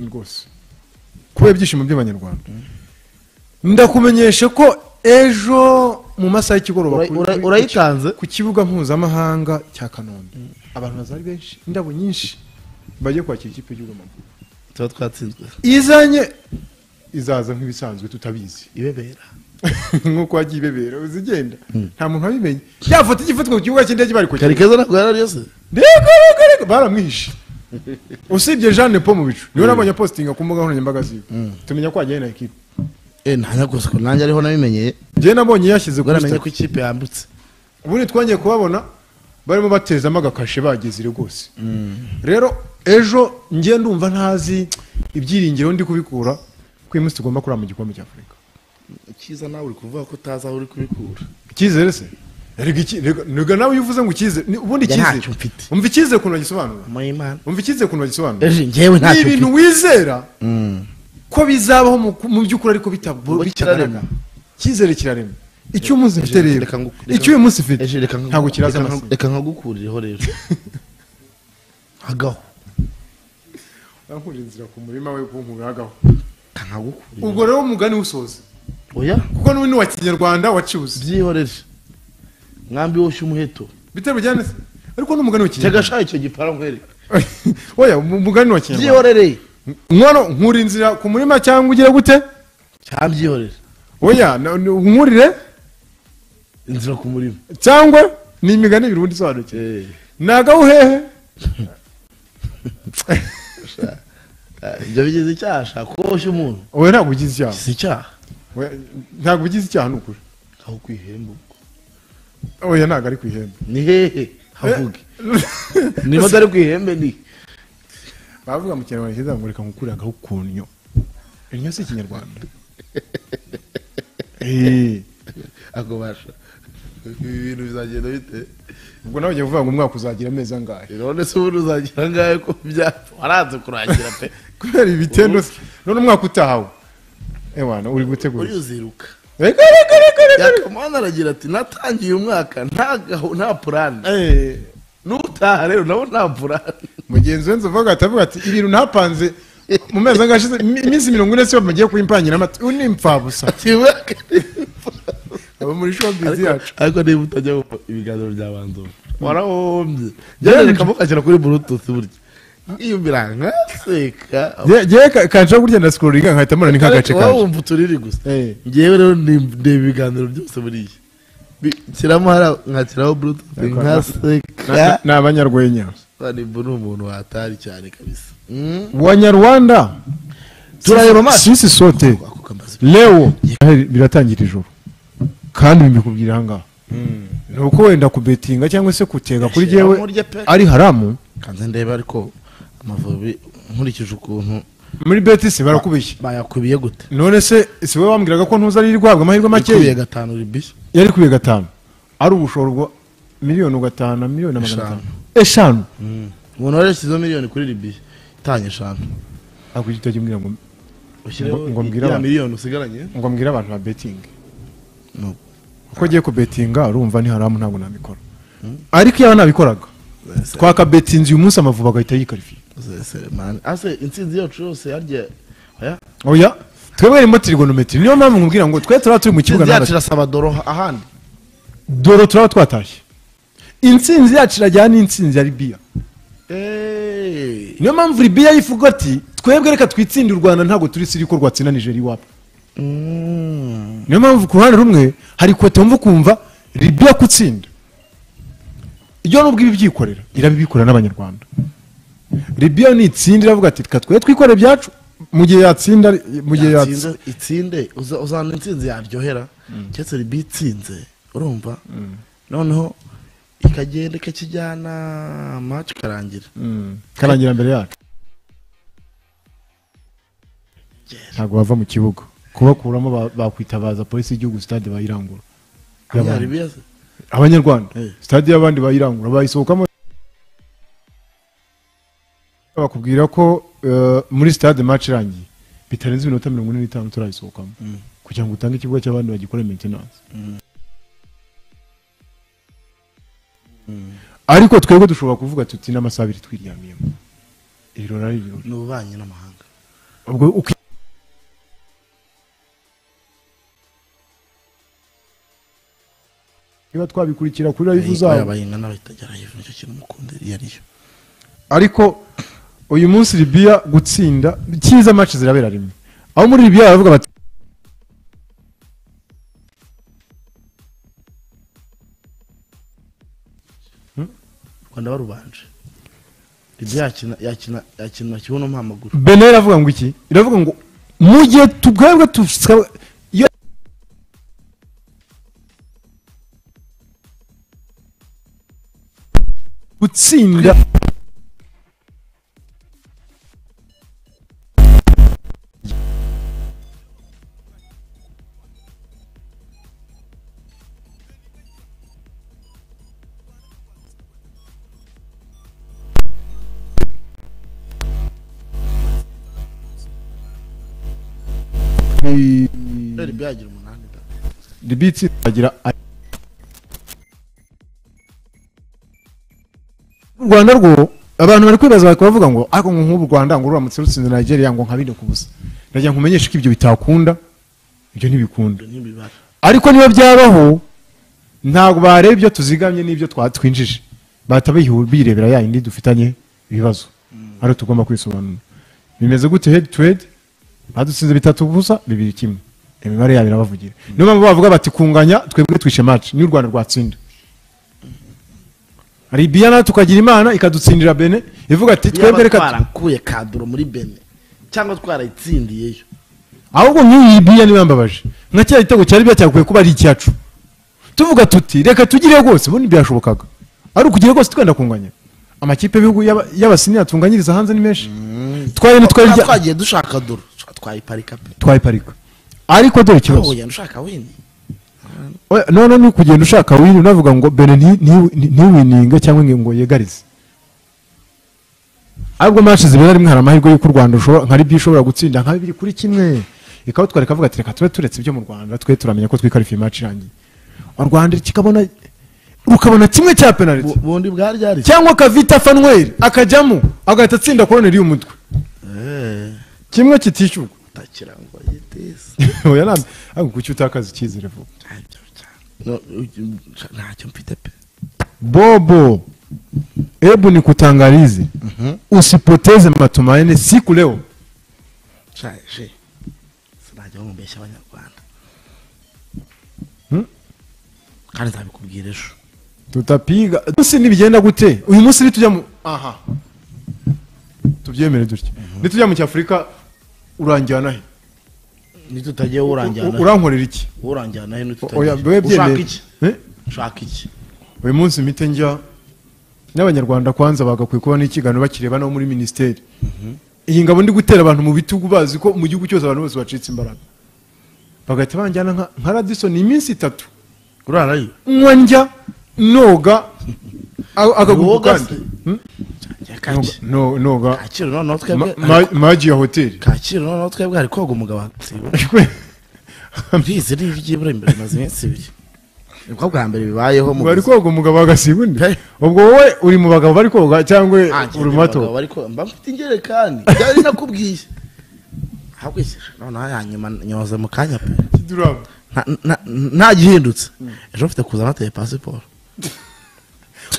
rwose kubera ibyishimo by'abanyarwanda ndakumenyesha ko ejo mu masaha y'ikigoroba Ura- ku- ura- ku- urayitanze? ku kibuga mpuzamahanga cya kanombe abantu bazari benshi indabo nyinshi bagiye kwakira ikipe y'igihugu w'amaguru tuba twatsinzwe izanye izaza nk'ibisanzwe tutabizi ibebera nk'uko wagiye ibebera uzigenda nta muntu wabimenye yafata igifatwa ku kibuga cy'indege bari kugenda karekeza ntabwo yari ariyo se rego rego rego baramwishe usibye jeanne po mu bicu niwe nabonye positinga ku mbuga nkoranyambaga ziwe tumenya ko wagiye na ekipe eh ntanya gusa ko nanjye ariho nabimenyeye njyewe nabonye yashyize kuri waramenye ko sitati ikipe yambutse ubundi twongeye kubabona barimo batezamo agakashe bagezire rwose rero ejo njye ndumva ntazi ibyiringiro ndi kubikura ko uyu munsi tugomba kurara mu gikombe cya afurika icyiza nawe uri kuvuga ko utazi aho uri kubikura icyizere se Erega iki- rega- rega nawe iyo uvuze ngo icyizere ni- ubundi Njye icyizere ntacyo mfite. umva icyizere ukuntu bagisobanura muyimana umva icyizere ukuntu bagisobanura ejo njyewe ni ntacyo ibintu mfite wizera ko bizabaho mu- mu by'ukuri ariko bita- Ngo kirarema. bitagaragara icyizere kirarema icyo uyu munsi ufite rero Reka ngu- icyo uyu munsi ufite ejo reka ngu- ntabwo kiraza reka ngu- amasinya. reka nkagukurireho rero agaho Bankurira inzira ku murima we kunkuragaho reka nkagukurire ubwo rero umugani usoza oya kuko n'ubu ni uwa kinyarwanda waciwuze byihorere mwambi wose umuheto bitero bijyana se ariko n'umugani wa kinyarwanda tegasha icyo giparangwere oya mu- umugani wa kinyarwanda byihorere nkono nkura inzira ku murima cyangwa ugire gute cyangwa byihorere oya na- na- nkurire inzira ku murima cyangwa ni imigani ibiri ubundi isobanukiwe Eh, nagaho hehe ibyo bigize icyaha sha kuko woshya umuntu wowe ntabwo ugize icyaha si icyaha Oya, ntabwo ugize icyaha ni ukuri aho kwihemba ubwo. oya ntabwo ari ku ihembe ni hehe havuge niba atari ku ihembe ni bavuga mu kinyarwanda cyiza ngo reka nkukure agahu ku nnyo innyo si ikinyarwanda Eh, akubasha ibi bintu bizagenda bite ubwo nawe ugiye kuvuga ngo umwaka uzagira amezi angahe none se ubundi uzagira ngahe ko byapfa waranze kurangira pe kubera ibitendo se- none umwaka utahawe ewana uri gutegura uri iki? uziruka Reka, reka, reka, reka. yakamana aragira ati natangiye umwaka nta gahu- nta purani Eh, n'utaha rero nabo nta purani mugenzi we nzovuga atavuga ati ibintu ntapanze mu mezi angahe ashize im- iminsi mirongo ine siyo mugiye kuyimpangiramo ati uyu ni impfabusa ati umwaka ni aba muri shopizi Ariko- yacu ariko niba utajya wumva ibiganiro byabanza warahombye jyane reka mukashyira kuri bluetooth burya iyo birangaseka yewe kanshaka kurya ndasikuroringa nkahita mbona ni nk'agace wowe kaje wumva uturiri gusa Eh. ngewe rero ni- ndeba ibiganiro byose muri iyi Bi- nshyiramo hariya nkashyiraho bluetooth Ariko- nkaseka ni abanyarwenya nimba ni umuntu watari cyane kabisa Mm. wanyarwanda turareba amaso sisi sote ako kamazi leo Ahari biratangira ijoro kandi mbikubwira aha ngaha ni uko wenda kubetinga cyangwa se kutega kuri Yashyiramo jyewe urya pe. ari haramu kanze ndebe ariko amavubi nkurikije ukuntu muri betisi barakubiye bayakubiye gute none se si wowe wambwiraga ko ntuza ari guhabwa amahirwe yakubiye makeya gatanu ribiya yari kubiye gatanu ari ubushoborwa miliyoni ugatanu na miliyoni na magana Eshanu. atanu eshanu umuntu warashyizeho miliyoni kuri ribiya itanye eshanu ntabwo ujya utajya ngo ushyireho Ngo- ngo mbwire ya abantu. miliyoni usigaranye ngo mbwire abantu ba betingi No. uko agiye kubetinga urumva ni haramu ntabwo nabikora ariko iyo nabikoraga twakabetinze uyu munsi amavubi agahita yikarifiye mani ase intsinzi yacu yose yarya oya oya twebwe harimo trigonometri niyo mpamvu nkubwira ngo twe turaba turi mu kibuga intsinzi yacu n'abasore. irasaba doro ahandi dore turaba twatashye intsinzi yacu irajyana n'intsinzi ya libiya Eeeeh. niyo mpamvu libiya yivuga ati twebwe reka twitsinde u rwanda ntabwo turi siri ko rwatsinda nijeri iwabo Mm. niyo mpamvu ku ruhande rumwe hari kote wumva ukumva libiya kutsinda iyo nubwo ibi byikorera irabibikorera n'abanyarwanda libiya nitsindira iravuga ati reka twe twikorera ibyacu mu gihe yatsinda mu gihe yatsinda Yatsinze- itsinde uza- uzana intsinzi yaryohera keretse ribi itsinze urumva noneho ikagenda ikakijyana maci ikarangira karangira mbere yacu ntabwo bava mu kibuga kubakuramo ba- bakwitabaza polisi y'igihugu sitade bayirangura Ya Libya se? abanyarwanda Eh. sitade y'abandi bayirangura bayisohokamo bakubwira ko eh, muri sitade match irangiye bitarenze iminota mirongo ine n'itanu turayisohokamo kugira ngo utange ikibuga cy'abandi bagikore maintenance ariko twebwe dushobora kuvuga tuti n'amasaha abiri twiryamiyemo iriro nari iriro ni ububanyi n'amahanga ubwo uko niba twabikurikira kuri live Oya, zabo bayingana bahita live nicyo kintu mukunda iyo ariyo ariko uyu munsi libiya gutsinda cyiza match zirabera rimwe aho muri libiya baravuga bati u rwanda barubanje Libya yakina yakina yakina kibuno mpamaguru bene iravuga ngo iki iravuga ngo mu gihe tubwebwe tusa- iyo gutsinda Libya yagira umunani da libiya itsinda agira u rwanda rwo abantu bari kwibaza bari kubavuga ngo ariko ngo nk'u rwanda ngo ruramutse rutsinze nigeria ngo nkabine ku busa ndagira ngo umenyeshe ko ibyo bitakunda ibyo ntibikunda ibyo ntibibara ariko niba byabaho ntabwo bareba ibyo tuzigamye n'ibyo twa- twinjije bahita bihu- birebera ya yindi dufitanye ibibazo ariyo tugomba kwisobanura bimeze gute head to head badutsinze bitatu gusa bibiri kimwe imibare yabo irabavugira niyo mpamvu bavuga bati kunganya twebwe twishe match niyo u rwanda rwatsinda libiya nayo tukagira imana ikadutsindira bene ivuga ati twebwe niba reka tu- twarankuye kaduro muri bene cyangwa twarayitsindiyeyo ahubwo nk'iyi biya niba yambabaje nka cya gitego cyari byakwiye kuba ari icyacu tuvuga tuti reka tugire rwose ubundi byashobokaga ari ukugire rwose twenda kunganya amakipe y'ibihugu y'aba- y'abasiniya tunganyiriza hanze ni menshi twari nitwari Twaba twagiye dushaka doro Twa- twayiparika pe twayiparika ariko dore ikibazo Aho, yenda ushaka wini Oya, none ni ukugenda ushaka wini unavuga ngo bene nti- nti- nti- ntiwininge cyangwa ngo- ngo yegarize ahubwo match zibera rimwe hari amahirwe y'uko u rwanda rushobora- nka libi ishobora gutsinda nka bibiri kuri kimwe ikaba twari kavuga ati reka tube turetse ibyo mu rwanda twe turamenya ko twikarifiye match irangiye u rwanda kikabona rukabona kimwe cya penaliti Bu- bundi bwari ryari cyangwa akavita fanweri akajyamo agahita atsinda koroneri y'umutwe Eh, kimwe kitishyurwa utakira ngo yiteze oya ntabwo ahubwo kuki utakaza icyizere vuba Ntacyo cyane. No, uyu- ntacyo mfite pe bobo hebu ni kutangalize usipoteze matumaini siku leo shaje sinajya bamubeshya abanyarwanda Hmm? kandi nzabikubwira ejo tutapiga munsi nibigenda gute uyu munsi nitujya mu aha tubyemere dutya nitujya mu cyafurika uranjyana he nitutagiye U- uranjyana urankorera iki uranjyana he nitutagiye oya wewe ushaka byemere iki Eh? ushaka iki uyu munsi mpite njya n'abanyarwanda kwanza bagakwiye kuba n'ikiganiro bakireba no muri minisiteri iyi ngabo ndi gutera abantu mu bitugu bazi ko mu gihugu cyose abantu bose bacitse imbaraga bagahita banjyana nka- nka radisoni iminsi itatu urarayo nywa njya noga a- akaguru Woga kandi se? Hmm? Kacyi- No- no- noga kacyiru noneho Ma- twebwe ma- magi ya hoteli kacyiru noneho twebwe hari koga umugabo hagatiwe mbizi ni iby'ibura imbere bimaze iminsi ibiri nibwo bwa mbere bibayeho mu bari buzima. koga umugabo agasiga undi Hey. ubwo wowe uri mu bagabo bari koga cyangwa Ah, njye uri mu ndi bato abagabo bari koga. mba mfite injerekani byari nakubwiye ahubwo iki noneho yanyuma nyoza mu kanya pe Kiduraba. Nta- nta- ntagihindutse ejo mfite kuzana ateye pasiporo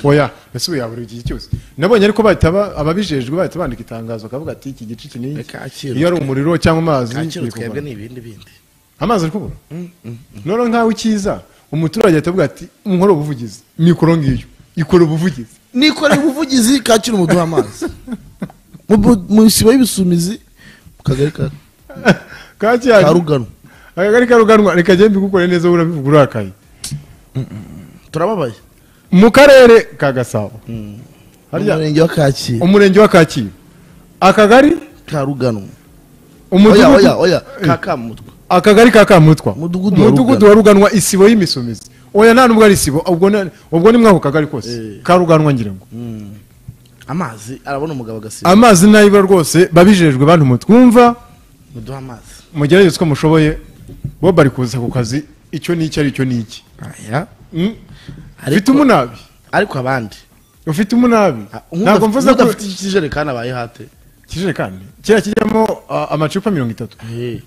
oya ese ubu yabura igihe cyose nabonye ariko bahita ba- ababijejwe bahita bandika itangazo akavuga ati iki gice iki ni iki Kacyiru. iyo ari umuriro cyangwa amazi kacyiru biri kuvana. twebwe ni ibindi bindi amazi ari kubura noneho nkawe ukiza umuturage ahita avuga ati nkora ubuvugizi mikoro ngiyo ikora ubuvugizi nikoreye ubuvugizi kacyiru muduha amazi Mu bu- mu isibo y'ibisumizi mu kagari ka ka kakiyari ruganwa akagari karuganwa reka agende mbigukore neza urabivuga urakaye turababaye mu karere ka gasabo harya umurenge wa kacyiru umurenge wa kacyiru akagari ka ruganwa oya oya umudugudu oya ka kamutwe akagari ka kamutwa Umudugudu wa umudugudu wa ruganwa isibo y'imisumizi oya nta nubwo ari isibo ubwo na- ubwo ni mwako kagari kose Eh. ka ruganwa ngira ngo amazi arabona umugabo agasiba amazi nayibura rwose babijejwe bantu mutwumva muduha amazi mugerageze uko mushoboye bo bari kuza ku kazi icyo ni iki aricyo ni iki aya Mm? Ariko- ufite umunabi ariko abandi ufite umunabi Ah, ntabwo mvuze ko nk'udafite ikijerekani abaye hate ikijerekani kera kijyamo ah, amacupa mirongo itatu Eh,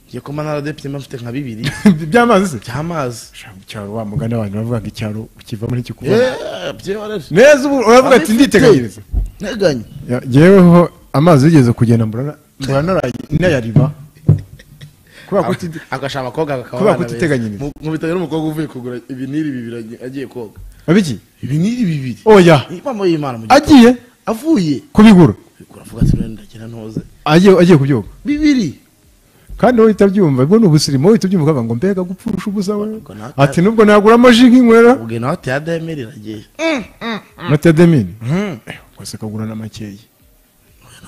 ngiye kuba naradepite mba mfite nka bibiri by'amazi se by'amazi Sha, mu cyaro wa mugani abantu bavuga ngo icyaro ukivamo ntikikuvamo Eh, byihorere neza ubu uravuga ati nditeganyiriza nteganye Ya- jyeweho amazi yigeze kugenda mbura mbura naraye- nayariba kubera ko uti- agashaka abakobwa bakaba Kubera ko abana beza. utiteganyiriza. Mu- mubitanye n'umukobwa uvuye kugura ibiniri bibiri agiye- agiye koga abiki ibiniri bibiri oya impamo y'imana mu gito agiye avuye kubigura uravuga ati none ndagenda ntoze agiye agiye kubyoga bibiri kandi wowe uhita ubyumva ubwo ni ubusirimu wowe uhita ubyumva ukavuga ngo mbega gupfusha ubusa we Ubwo naka- ati nubwo naguramo ji nk'inywera ubwo nawe ati ademeri iragiye na tedemini kose kagura na makeya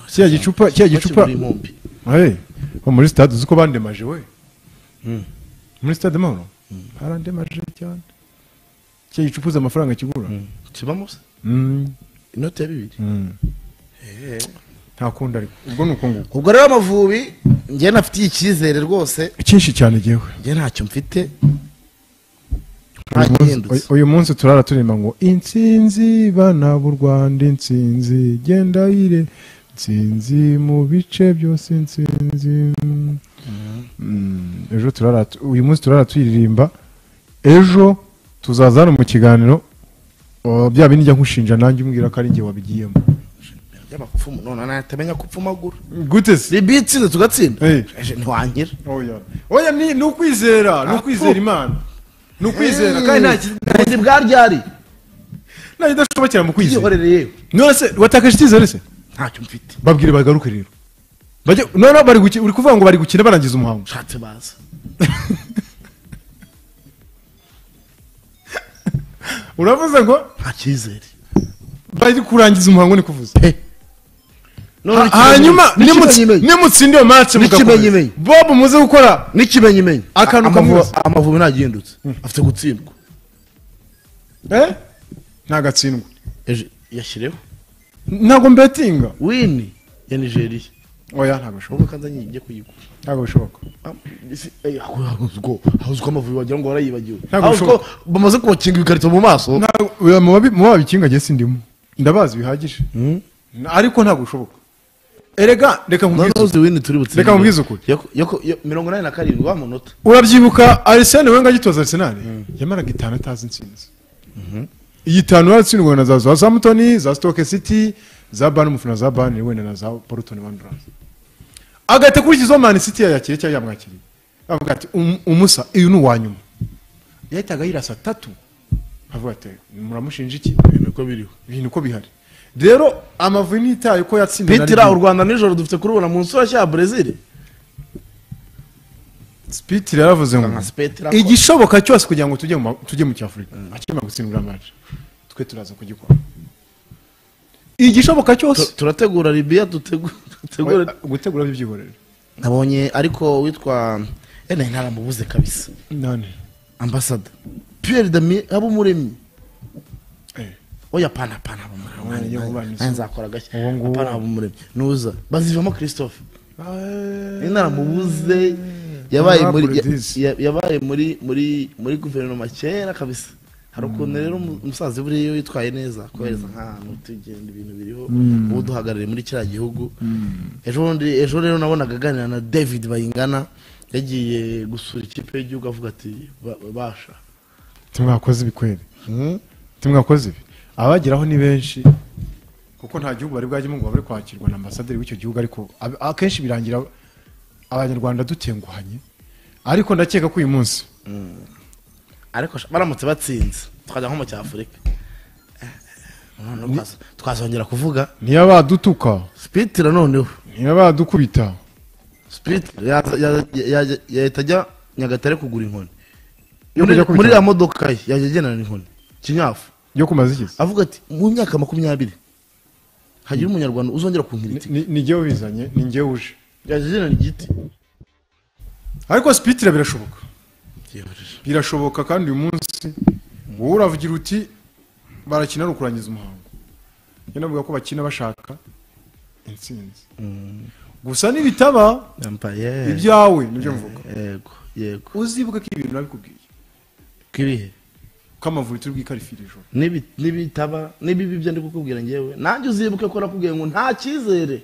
kiriya gicupa kiriya gicupa Bakigura impumbi Hey, ho muri stade uzi ko bandemaje we Mm. muri stade mahoro barandemaje cyane kiriya gicupa uzi amafaranga kigura kibamo se Mm. inoti ya bibiri nta kundi ariko ubwo ni uko nguko ubwo rero amavubi njye nafitiye icyizere rwose cyinshi cyane jyewe njye ntacyo mfite Uyu munsi- ntagihindutse uyu munsi turara turirimba ngo intsinzi bana b'u rwanda intsinzi genda yire intsinzi mu bice byose intsinzi Mm, ejo turara tu- uyu munsi turara tuyiririmba ejo tuzaza hano mu kiganiro uh, bya bindi njya nkushinja nanjye umbwira ko ari njye wabigiyemo y'amakufu none natamenya ko upfumagura gute se ribi itsinze tugatsinda Eh. Eje, ntiwangira oya oya ni ni ukwizera ni ukwizera imana ni ukwizera kandi nta ki- ubuzi bwaryari nta kidashobokera mu kwizera byihorere yewe none se watakaje icyizere se ntacyo mfite babwire bagaruke rero Bajye- noneho bari guki- uri kuvuga ngo bari gukina barangiza umuhango ushatse baza uravuze ngo nta cyizere bari kurangiza umuhango ni kuvuza He. None Ha- n'ikimenyi- hanyuma nimutsi- n'ikimenyimenyi. nimutsinda iyo match mugakomeza N'ikimenyimenyi. bob muze gukora n'ikimenyimenyi Akantu Amavu- kamwibutsa. amavubi ntagihindutse afite gutsindwa Eh? ntagatsindwa Eje, yashyireho ntabwo mbetinga wini ya nigeriya oya ntabwo bishoboka wowe kandi njye kuyigura ntabwo bishoboka hawuziko amavubi wagira ngo warayibagiwe Ntabwo hawuziko bishoboka. bamaze kubakinga ibikarito mu maso Ntabwo- oya, mu babi- mu babikinga jye sindimo ndabazi bihagije N- ariko ntabwo bishoboka erega reka nkubwire noneho uzi wini turi butsinde Reka nkubwize ukuri. Yo- yo- yo- mirongo inani na karindwi wa munota urabyibuka arisene wenga agitoza arisenali yamaraga itanu atazi intsinzi iyi itanu yaratsindwa na za za samutoni za sitoke siti za bani umufana za bani wenda na za porutoni wandurazi agahita akurikizaho mani siti yayakiriye cyangwa yamwakiriye avuga ati "Um- umusa uyu ni uwa nyuma yahitaga yirasa tatu avuga ati muramushinja iki ibintu uko biriho ibintu uko bihari rero amavubi ntitaye ko yatsinda na pitira rimwe. u rwanda nijoro dufite kurubona mu nsura cya brezil Spitira yaravuze ngo Nka Spitira ko- igishoboka cyose kugira ngo tujye mu ma- tujye mu cyafurika akimara gutsindira amaje twe turaza kugikora igishoboka cyose turategura ribiya dutegura dutegura gutegura by'ibyihorere nabonye ariko witwa ene ntaramubuze kabisa none ambasada pierre dami abumuremyi Eh. oya pana pana Oya, abumuremyi yo kubana Nanjye- isi. nanjye nzakora agashya Uwo nguwo. pana abumuremyi nuza bazivamo christophe ene ntaramubuze yabaye muri ya- Abapolitisi. ya- yabaye muri muri muri guverinoma kera kabisa hari ukuntu rero umu- umusaza buriya iyo witwaye neza kohereza nk'ahantu tugenda ibintu biriho Mm. uwo duhagarariye muri kiriya gihugu ejo bundi- ejo rero nabonaga aganira na david bayingana yagiye gusura ikipe y'igihugu avuga ati "Ba- basha tumwakoze ibikwere tumwakoze ibi abageraho ni benshi kuko nta gihugu bari bwajyemo ngo babure kwakirwa na ambasaderi w'icyo gihugu ariko ab- akenshi birangira abanyarwanda dutenguhanye ariko ndakeka ko uyu munsi ariko sha- baramutse batsinze tukajya nko mu cyafurika Noneho twazo- twazongera kuvuga niyo badutuka spitire noneho niyo badukubita spitire yaza- yaza- yaza- yahita ajya nyagatare kugura inkoni Yo muri kujya kubitanga. muri iriya modoka ye yajya agenana inkoni kinyafu yo kumaza iki avuga ati mu myaka makumyabiri hagira umunyarwanda uzongera kunkira itike Ni- ni njyewe ubizanye ni njyewe uje yajya agenana igiti ariko sipitire birashoboka Yihorije. birashoboka kandi uyu munsi wowe uravugira uti barakina ari ukurangiza umuhango njye navuga ko bakina bashaka intsinzi gusa nibitaba Yambaye. ibyawe nibyo mvuga yego yego uzibuke ko ibintu nabikubwiye ko ibihe ko amavubi turi bwikarifira ijoro Nibi- nibitaba nibibi ibyo ndi kukubwira ngewe nanjye uzibuke ko nakubwiye ngo nta cyizere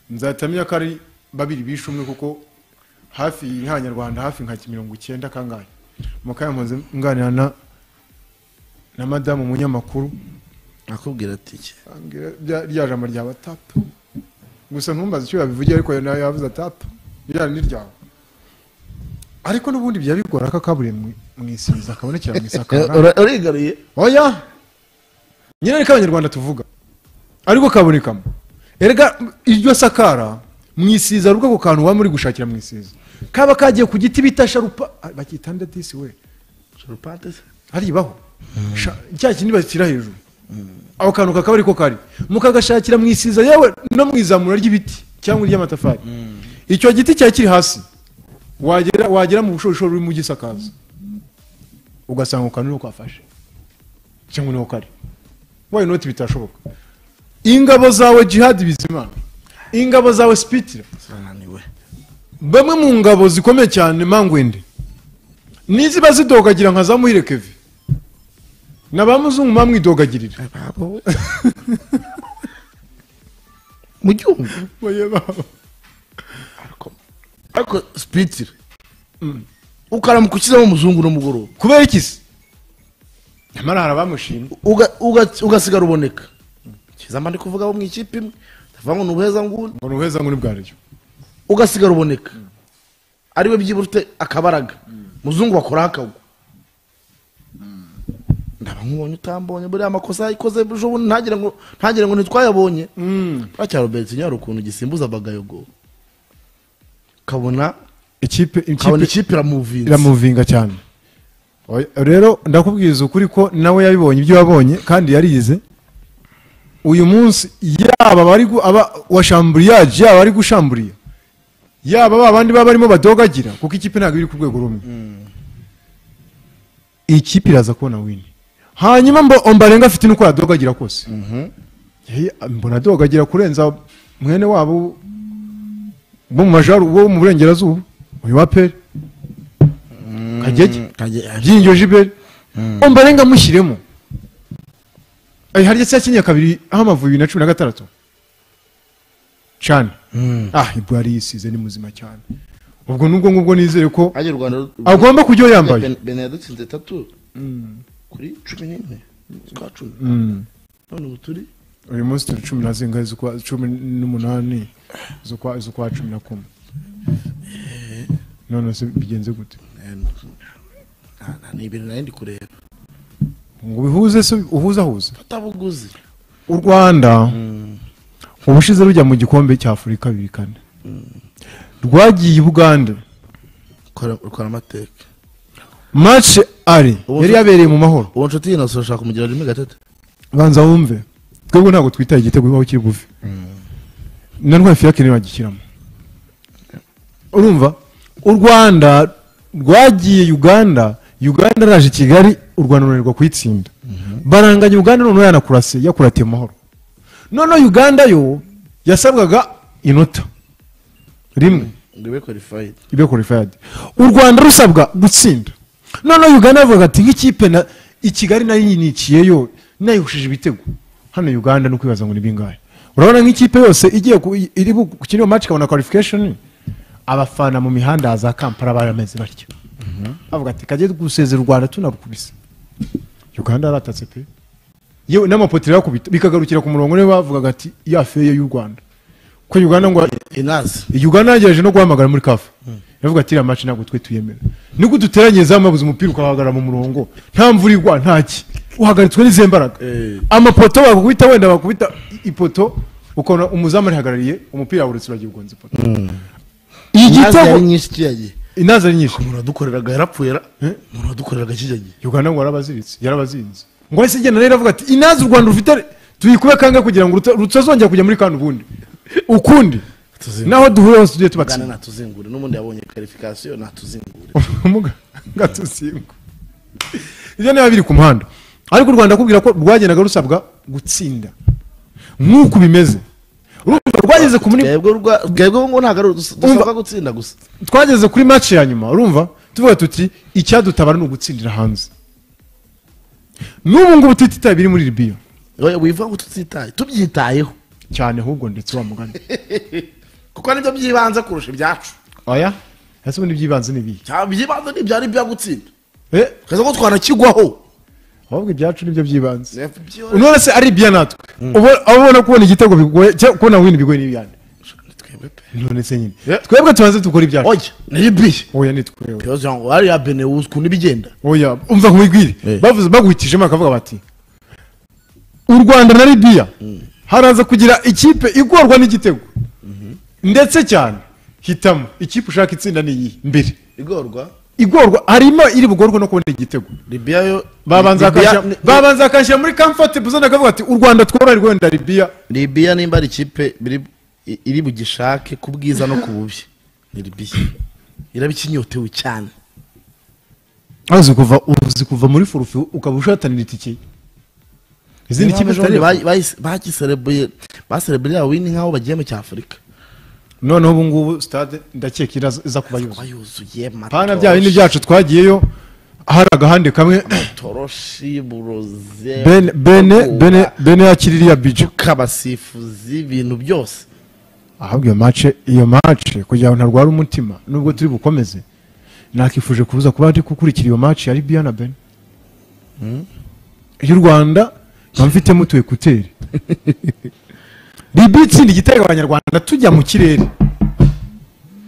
nzahita menya ko ari babiri bishe umwe kuko hafi nk'abanyarwanda hafi nka mirongo icyenda kangahe mu kanya mpunze nganira na na madamu umunyamakuru nakubwira ati iki ambwira rya- rya jambo ryaba tapa gusa ntumbaze icyo yabivugiye ariko nawe yavuze tapa rya ni ryawe ariko n'ubundi byaba bigora ko akaburiye mu- mu isinzi akabonekera mu isakara Ura- urigaruye oya nyine ariko abanyarwanda tuvuga ariko kabonekamo erega iryo sakara mu isiza ari ubwoko kantu waba muri gushakira mu isiza kaba kagiye ku giti bita sharupa ah, bakita ndadisi we sharupante se haribaho Sha- cya kindi bashyira hejuru ako kantu kakaba ariko kari mukagashakira mu isiza yewe no mu izamura ry'ibiti cyangwa iry'amatafari icyo giti cyari kiri hasi wagera wagera mu bushorishori urimo ugisakaza ugasanga ako kantu niho kafashe cyangwa niho kari wayo noti bitashoboka ingabo zawe jihadi bizimana ingabo zawe sipitira zananiwe bamwe mu ngabo zikomeye cyane mangwende niziba zidogagira nka za muhire kevi na ba muzungu bamwidogagirira ababo mu gihugu ariko sipitire ukaramukukizamo umuzungu n'umugoroba kubera iki se nyamara hari abamushima Uga- uga- ugasigara uboneka kizamba ndi kuvuga abo mu ikipe imwe ndavuga ngo ni ubuheza nguni ngo ni ubuheza ngo ni bwaryo ugasigara uboneka ariwe byibura ufite akabaraga muzungu bakora akagwa ndaba nkubonye utambonye buriya amakosa yayikoze ejo bundi ntagire ngo ntagire ngo ntitwayabonye buriya robert nyari ukuntu gisimbuza bagayogo kabona ikipe kabona ikipe ikipe iramuvinze iramuvinga cyane Oya, rero ndakubwiza ukuri ko nawe yabibonye ibyo yabonye kandi yarize uyu munsi yaba bari gu- aba washamburiyaje yaba bari gushamburiya yaba ba bandi baba barimo badogagira kuko ikipe ntabwo iri ku rwego rumwe iyi kipe iraza kubona wini hanyuma mbo ombarenga afite nuko yadogagira kose Hey, mbona adogagira kurenza mwene wabo bo mu majaruguru bo mu burengerazuba uyu wa peri kagege byinjo jiberi ombarenga amushyiremo Eh, harya se yakinnye kabiri aho amavubi bibiri na cumi na gatandatu cyane ah ibwo yari yisize ni muzima cyane ubwo nubwo ngubwo nizere ko ajya u rwanda agomba kujya yambaye Ben- bene yadutsinze tatu kuri cumi n'imwe z'ukwa cumi Mm. none ubu turi uyu munsi turi cumi na zingahe z'ukwa cumi n'umunani z'ukwa z'ukwa cumi na kumwe none se bigenze gute Nta- nta- ni ibintu nari ndi kureba ngo bihuze se uhuzahuza fatabuguzi u rwanda ubushize rujya mu gikombe cya afurika bibiri kane rwagiye i bugande ukora amateka mace ari yari yabereye mu mahoro uwo nshuti yinasura ashaka kumugira rimwe gatatu banza wumve twebwe ntabwo twitaye igitego bibaho kiri buve na ntwari fiyake niyo bagishyiramo urumva u rwanda rwagiye uganda uganda araje i kigali u rwanda runanirwa kuyitsinda baranganya uganda noneho yanakurase yakuratiye amahoro noneho uganda yo yasabwaga inota rimwe ngo ibe qualified ibe qualified u rwanda rusabwa gutsinda noneho uganda bavuga ati nk'ikipe na i kigali nayo yinikiyeyo nayihushije ibitego hano uganda ni ukwibaza ngo ni bingahe urabona nk'ikipe yose igiye ku- iri gukina iyo match ikabona qualification abafana mu mihanda ya za kampala barameze batya bavuga ati kajye gusezera u rwanda tunarukubise uganda yaratatse pe yewe n'amapoteri yakubita bikagarukira ku murongo niwe bavugaga ati ya feye y'u rwanda ko uganda ngo inazi uganda yagerageje no guhamagara muri kafa yavuga ati iriya maci ntabwo twe tuyemera niko duteranye za mabuze umupira ukahagarara mu murongo nta mvura igwa ntaki uhagaritswe n'izi mbaraga Eh. amapoto bakubita wenda bakubita i- ipoto ukabona umuzamu arihagarariye umupira wawuretse uragiye ugonze ipoto inazi yari igitego nyinshi kiyagiye inaza ari nyinshi umuntu wadukoreraga yarapfuye ra- Eh? umuntu wadukoreraga kijyagiye uganda ngo yarabaziritse yarabazinze ngo ahise igenda rero avuga ati inaza u rwanda rufite tuyikube kangahe kugira ngo ruta- rutazongera kujya muri kandi ubundi ukundi Tuzingure. naho duhure hose tujye ugana tubatsinda natuzingure n'ubundi yabonye qualification natuzingure ubumuga gatuzingwa ibyo niba biri ku muhanda ariko u rwanda akubwira ko rwagendaga rusabwa gutsinda nk'uku bimeze urumva rwageze ku muri twebwe rwa- twebwe ngo ntabwo ari udus- dusabwa gutsinda gusa twageze kuri match ya nyuma urumva tuvuga tuti icyadutabara ni ugutsindira hanze n'ubu ngubu tutitaye biri muri libiya Oya, wivuga ngo tutitaye tubyitayeho cyane ahubwo ndetse wa mugani kuko nibyo byibanze kurusha ibyacu oya ese ubundi ibyibanze ni ibihe cyangwa ibyibanze ntibyari ibya gutsinda Eh, twese ko twanakigwaho ahubwo ibyacu nibyo byibanze Byo- none se ari ibiya natwe Ubo- aho ubona kubona igitego bigoye cyangwa kubona wini bigoye n'ibiyande twebwe pe. none se nyine Yeah. twebwe tubanze dukora ibyacu oya niribiye oya ni twewe bibaza ngo ariya benewuzi ukuntu ibigenda oya umva nkubibwire Yeah. bavuze baguhitijemo bakavuga bati u rwanda na libiya haraza kugira ikipe igorwa n'igitego ndetse cyane hitamo ikipe ushaka itsinda ni iyi mbere igorwa igorwa harimo iri bugorwe no kubona igitego libiya yo babanza Libiya- bakashyira- babanza bakashyira muri comfortable zone akavuga ati u rwanda tworoherwe wenda libiya libiya nimba ari ikipe biri- i- iri bugishake ku bwiza no ku bubi ni libiya iraba ikinyotewe cyane uzi kuva uzi kuva muri furufi ukaba ushatanira itike izindi kipe Abajene zitari bayi- bayise- bagiserebuye baserebuye ya wini nk'aho bagiye mu cyafurika noneho ubu ngubu stade ndakeka iraza iza kuba yuzuye bayuzuye pana bya bindi byacu twagiyeyo hari agahande kamwe toroshi buroze bene bene bene bene yakiririya bije kabasifuzi ibintu byose ahubwo iyo mace iyo mace kugira ngo ntarwara umutima nubwo turi bukomeze nakifuje kubuza kuba ndi gukurikira iyo mace ya libiya na bene y'u rwanda mba mfitemo utu ekuteri libiya itsinda igitego abanyarwanda tujya mu kirere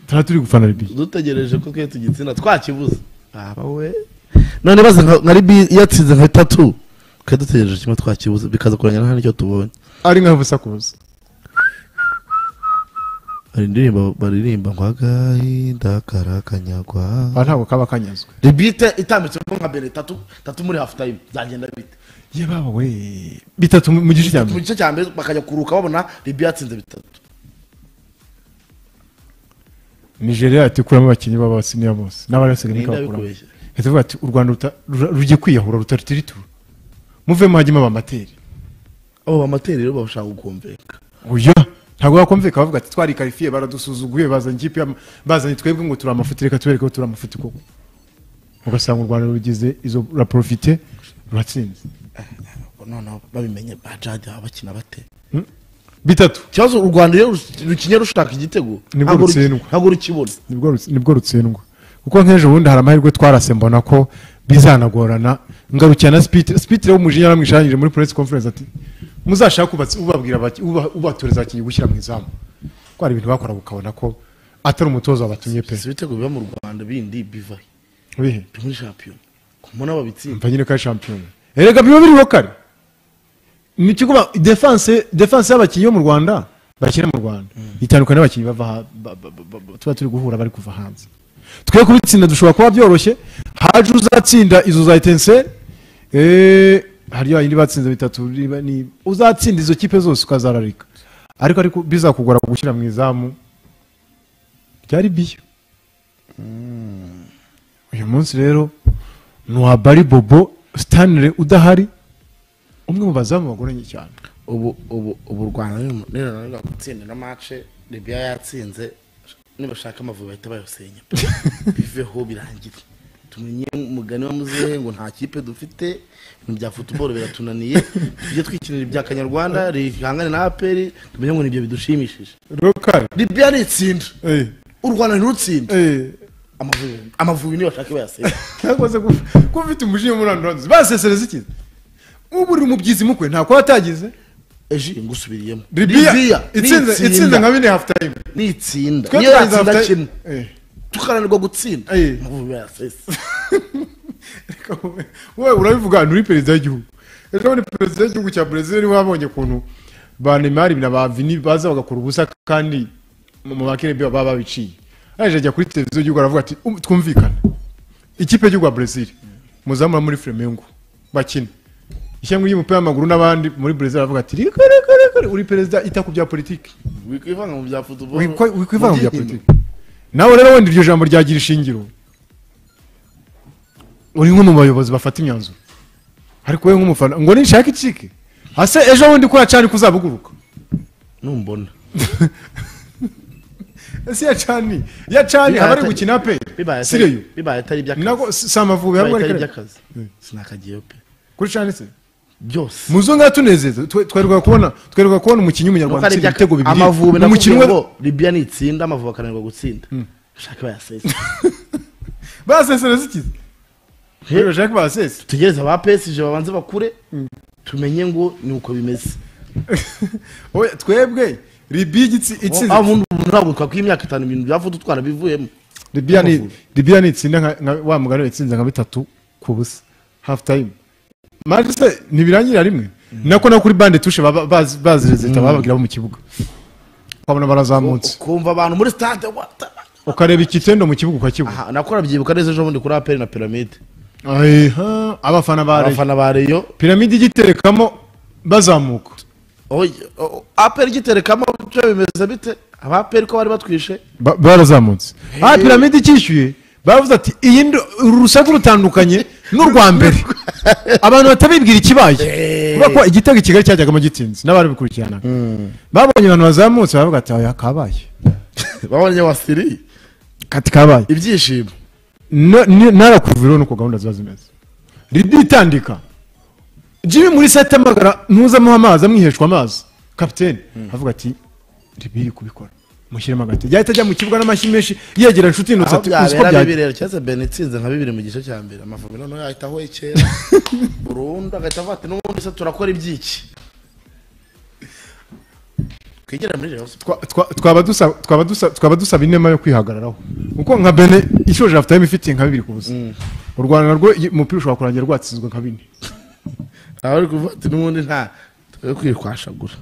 tuba turi gufana libiya dutegereje ko twe tugitsina twakibuze aba we none baze nka nka ribi yatsinze nka bitatu twe dutegereje kimwe twakibuze bikaza kurangira nta n'icyo tubonye ari nkaho busakuza hari indirimbo baririmba ngo agahinda karakanyagwa aha ntabwo kaba kanyazwe ribite itambitsemo nka mbere tatu tatu muri hafu tayimu zagenda bite yebawe we bitatu mu mu gice cya mu mbere gice cya mbere bakajya kuruka babona ribi yatsinze bitatu nigeria yatekuramo abakinnyi b'abasiniya bose n'abarasigaye Ninde ikabakuramo yabikubeshye? Leta ivuga ati u rwanda ruta- rura- rujye kwiyahura rutarutiritura muvemo hajyemo abamateri abo bamateri rero bashaka gukumvika oya ntabwo bakumvikana bavuga ati twarikarifiye baradusuzuguye bazanye ikipe y'ama- bazanye twebwe ngo turi amafuti reka tubereke ko turi amafuti koko ugasanga u rwanda rugize izo ruraporofite ruratsinze noneho babimenye bajadi baba bakina bate bitatu ikibazo u rwanda iyo rus- rukinnye rushaka igitego Nibwo ntabwo ruki- rutsindwa. ntabwo rukibona nibwo rutsi- nibwo rutsindwa kuko nk'ejo bundi hari amahirwe twarase mbona ko bizanagorana ngarukira na sipitire sipitire w'umujinya yaramwishangije muri press conference ati muzashake ubatsi- ubabwira bati- uba- ubatoreza abakinnyi gushyira mu izamu ko hari ibintu bakora ukabona ko atari umutoza wabatumye pe si ibitego biba mu rwanda bindi bivahe bihe byo muri shampiyona ku mbona babitsinda mva nyine ko ari shampiyona erega biba biriho kare ni cyo kuba defanse defanse y'abakinnyi bo mu rwanda bakina mu rwanda itandukanye n'abakinnyi bava ha- ba- ba- ba- ba- tuba turi guhura bari kuva hanze twe kubitsinda dushobora kuba byoroshye haje uzatsinda izo za etenseri hari ya yindi batsinze bitatu niba ni uzatsinda izo kipe zose ukazararika ariko ariko bizakugora gushyira mu izamu byari biyo uyu munsi rero ni uwa bari bobo stanley udahari umwe mu bazamu bagoranye cyane ubu ubu ubu u rwanda ni- ni runanirwa gutsinda ino mace libiya yatsinze nibashaka amavubi bahita bayasenya biveho birangire tumenye umugani wa muzehe ngo nta kipe dufite ibintu bya futuboro biratunaniye tujye twikinira ibya kanyarwanda rihangane na aperi tumenye ngo nibyo bidushimishije rokari libiya ni itsinda u rwanda ntirutsinda amavubi amavubi nibashaka bayasenya ntakoze kuba ufite umujinya muri andoranduzi basesereza iki ubu uri mu byizi mukwe ntabwo watagize eji ngusubiriyemo ribiya itsinze ni itsinze nka itsinda bine hafu tayime ni itsinda niyo yatsinda kimwe tukananirwa gutsinda Eh. amavubi bayasesa wowe urabivuga ahantu uri perezida w'igihugu ejo bundi perezida w'igihugu cya brezil niwe wabonye ukuntu ba neymar na ba vini baza bagakora ubusa kandi mu mu bakerebi baba babiciye aje ajya kuri televiziyo y'igihugu aravuga ati "Um, twumvikane ikipe y'igihugu ya brezil muzamura muri flamengo bakina ishyanga ry'umupira w'amaguru n'abandi muri brezil aravuga ati "Riko, riko, riko, riko." uri perezida ita ku bya politiki wikwivanga mu bya futuboro Wikwa- wikwivanga mu bya politiki nawe rero wenda iryo jambo ryagira ishingiro uri nk'umwe mu bayobozi bafata imyanzuro ariko wowe nk'umufana ngo ninshaka ikike ase ejo bundi ko yacana ko uzabuguruka numbona ese yacani yacani Bibaye aba ari atari- gukina pe bibaye atari sireyo bibaye atari iby'akazi nako si si amavubi bibaye ahubwo atari ariko iby'akazi Mm. sinakagiyeyo pe kuri cani se byose muzo ngatunezeza twerwa kubona twerwa kubona umukinnyi Nuko w'umunyarwanda ari utsinda iby'akazi. ibitego bibiri amavubi umukinnyi nakubwiye we ngo libiya ni itsinda amavubi akananirwa gutsinda shaka bayasesa basesereza ikizi bashaka basese tugereze aba pesije babanze bakure tumenye ngo ni uko bimeze Oya, twebwe ribi igitsi itsinze aho ubundi umuntu ntabwo twakwira imyaka itanu ibintu bya futu twana bivuyemo Libya ni Amavubi. Libya ni itsinda nka nka- wa mugani itsinze nka bitatu ku busa half time match se ntibirangira rimwe nako na kuri bande tushe baba- baz- bazireze leta bababwira bo mu kibuga ukabona barazamutse ukumva abantu muri stade wata- ukareba ikitendo mu kibuga ukakibura aha nakora byibuka neza ejo bundi kuri aperi na piramide Aha, abafana ba Rayon. abafana ba reyo piramide igiterekamo bazamuka Oye, o- aperi igiterekamo byo bimeze bite abaperi ko bari batwishe Ba- barazamutse ah piramide ikishyuye bavuze ati iyi ndo- uru rusaku rutandukanye n'urwa mbere abantu batabibwira ikibaye kubera ko igitego i kigali cyajyagamo gitinze n'ababikurikiranaga babonye abantu bazamutse baravuga ati aya kabaye babonye wasiri kati kabaye ibyishimo No- ni- narakuviriho nuko gahunda ziba zimeze ribi itandika jimmy muri sete amagara ntuzamuha amazi amwiheshwa amazi kapitene avuga ati ribi iri kubikora mushyiremo agati yahita ajya mu kibuga n'amashyi menshi yegera inshuti inoze aho ati uzi ko byabera byajya bibi rero cyase ben itsinze nka bibiri mu gice cya mbere amavubi noneho yahita ahoye kera burundu agahita avuga ati n'ubundi se turakora ibyiki twigere muri reyo Twa- twa- twaba dusa- twaba dusa- twaba dusaba inema yo kwihagararaho kuko nka bene ishoje afite time ifitiye nka bibiri ku busa u rwanda narwo iyi- umupira ushobora kurangira rwatsinzwe nka bine aho ari kuvuga ati n'ubundi nta twe kwirwashagura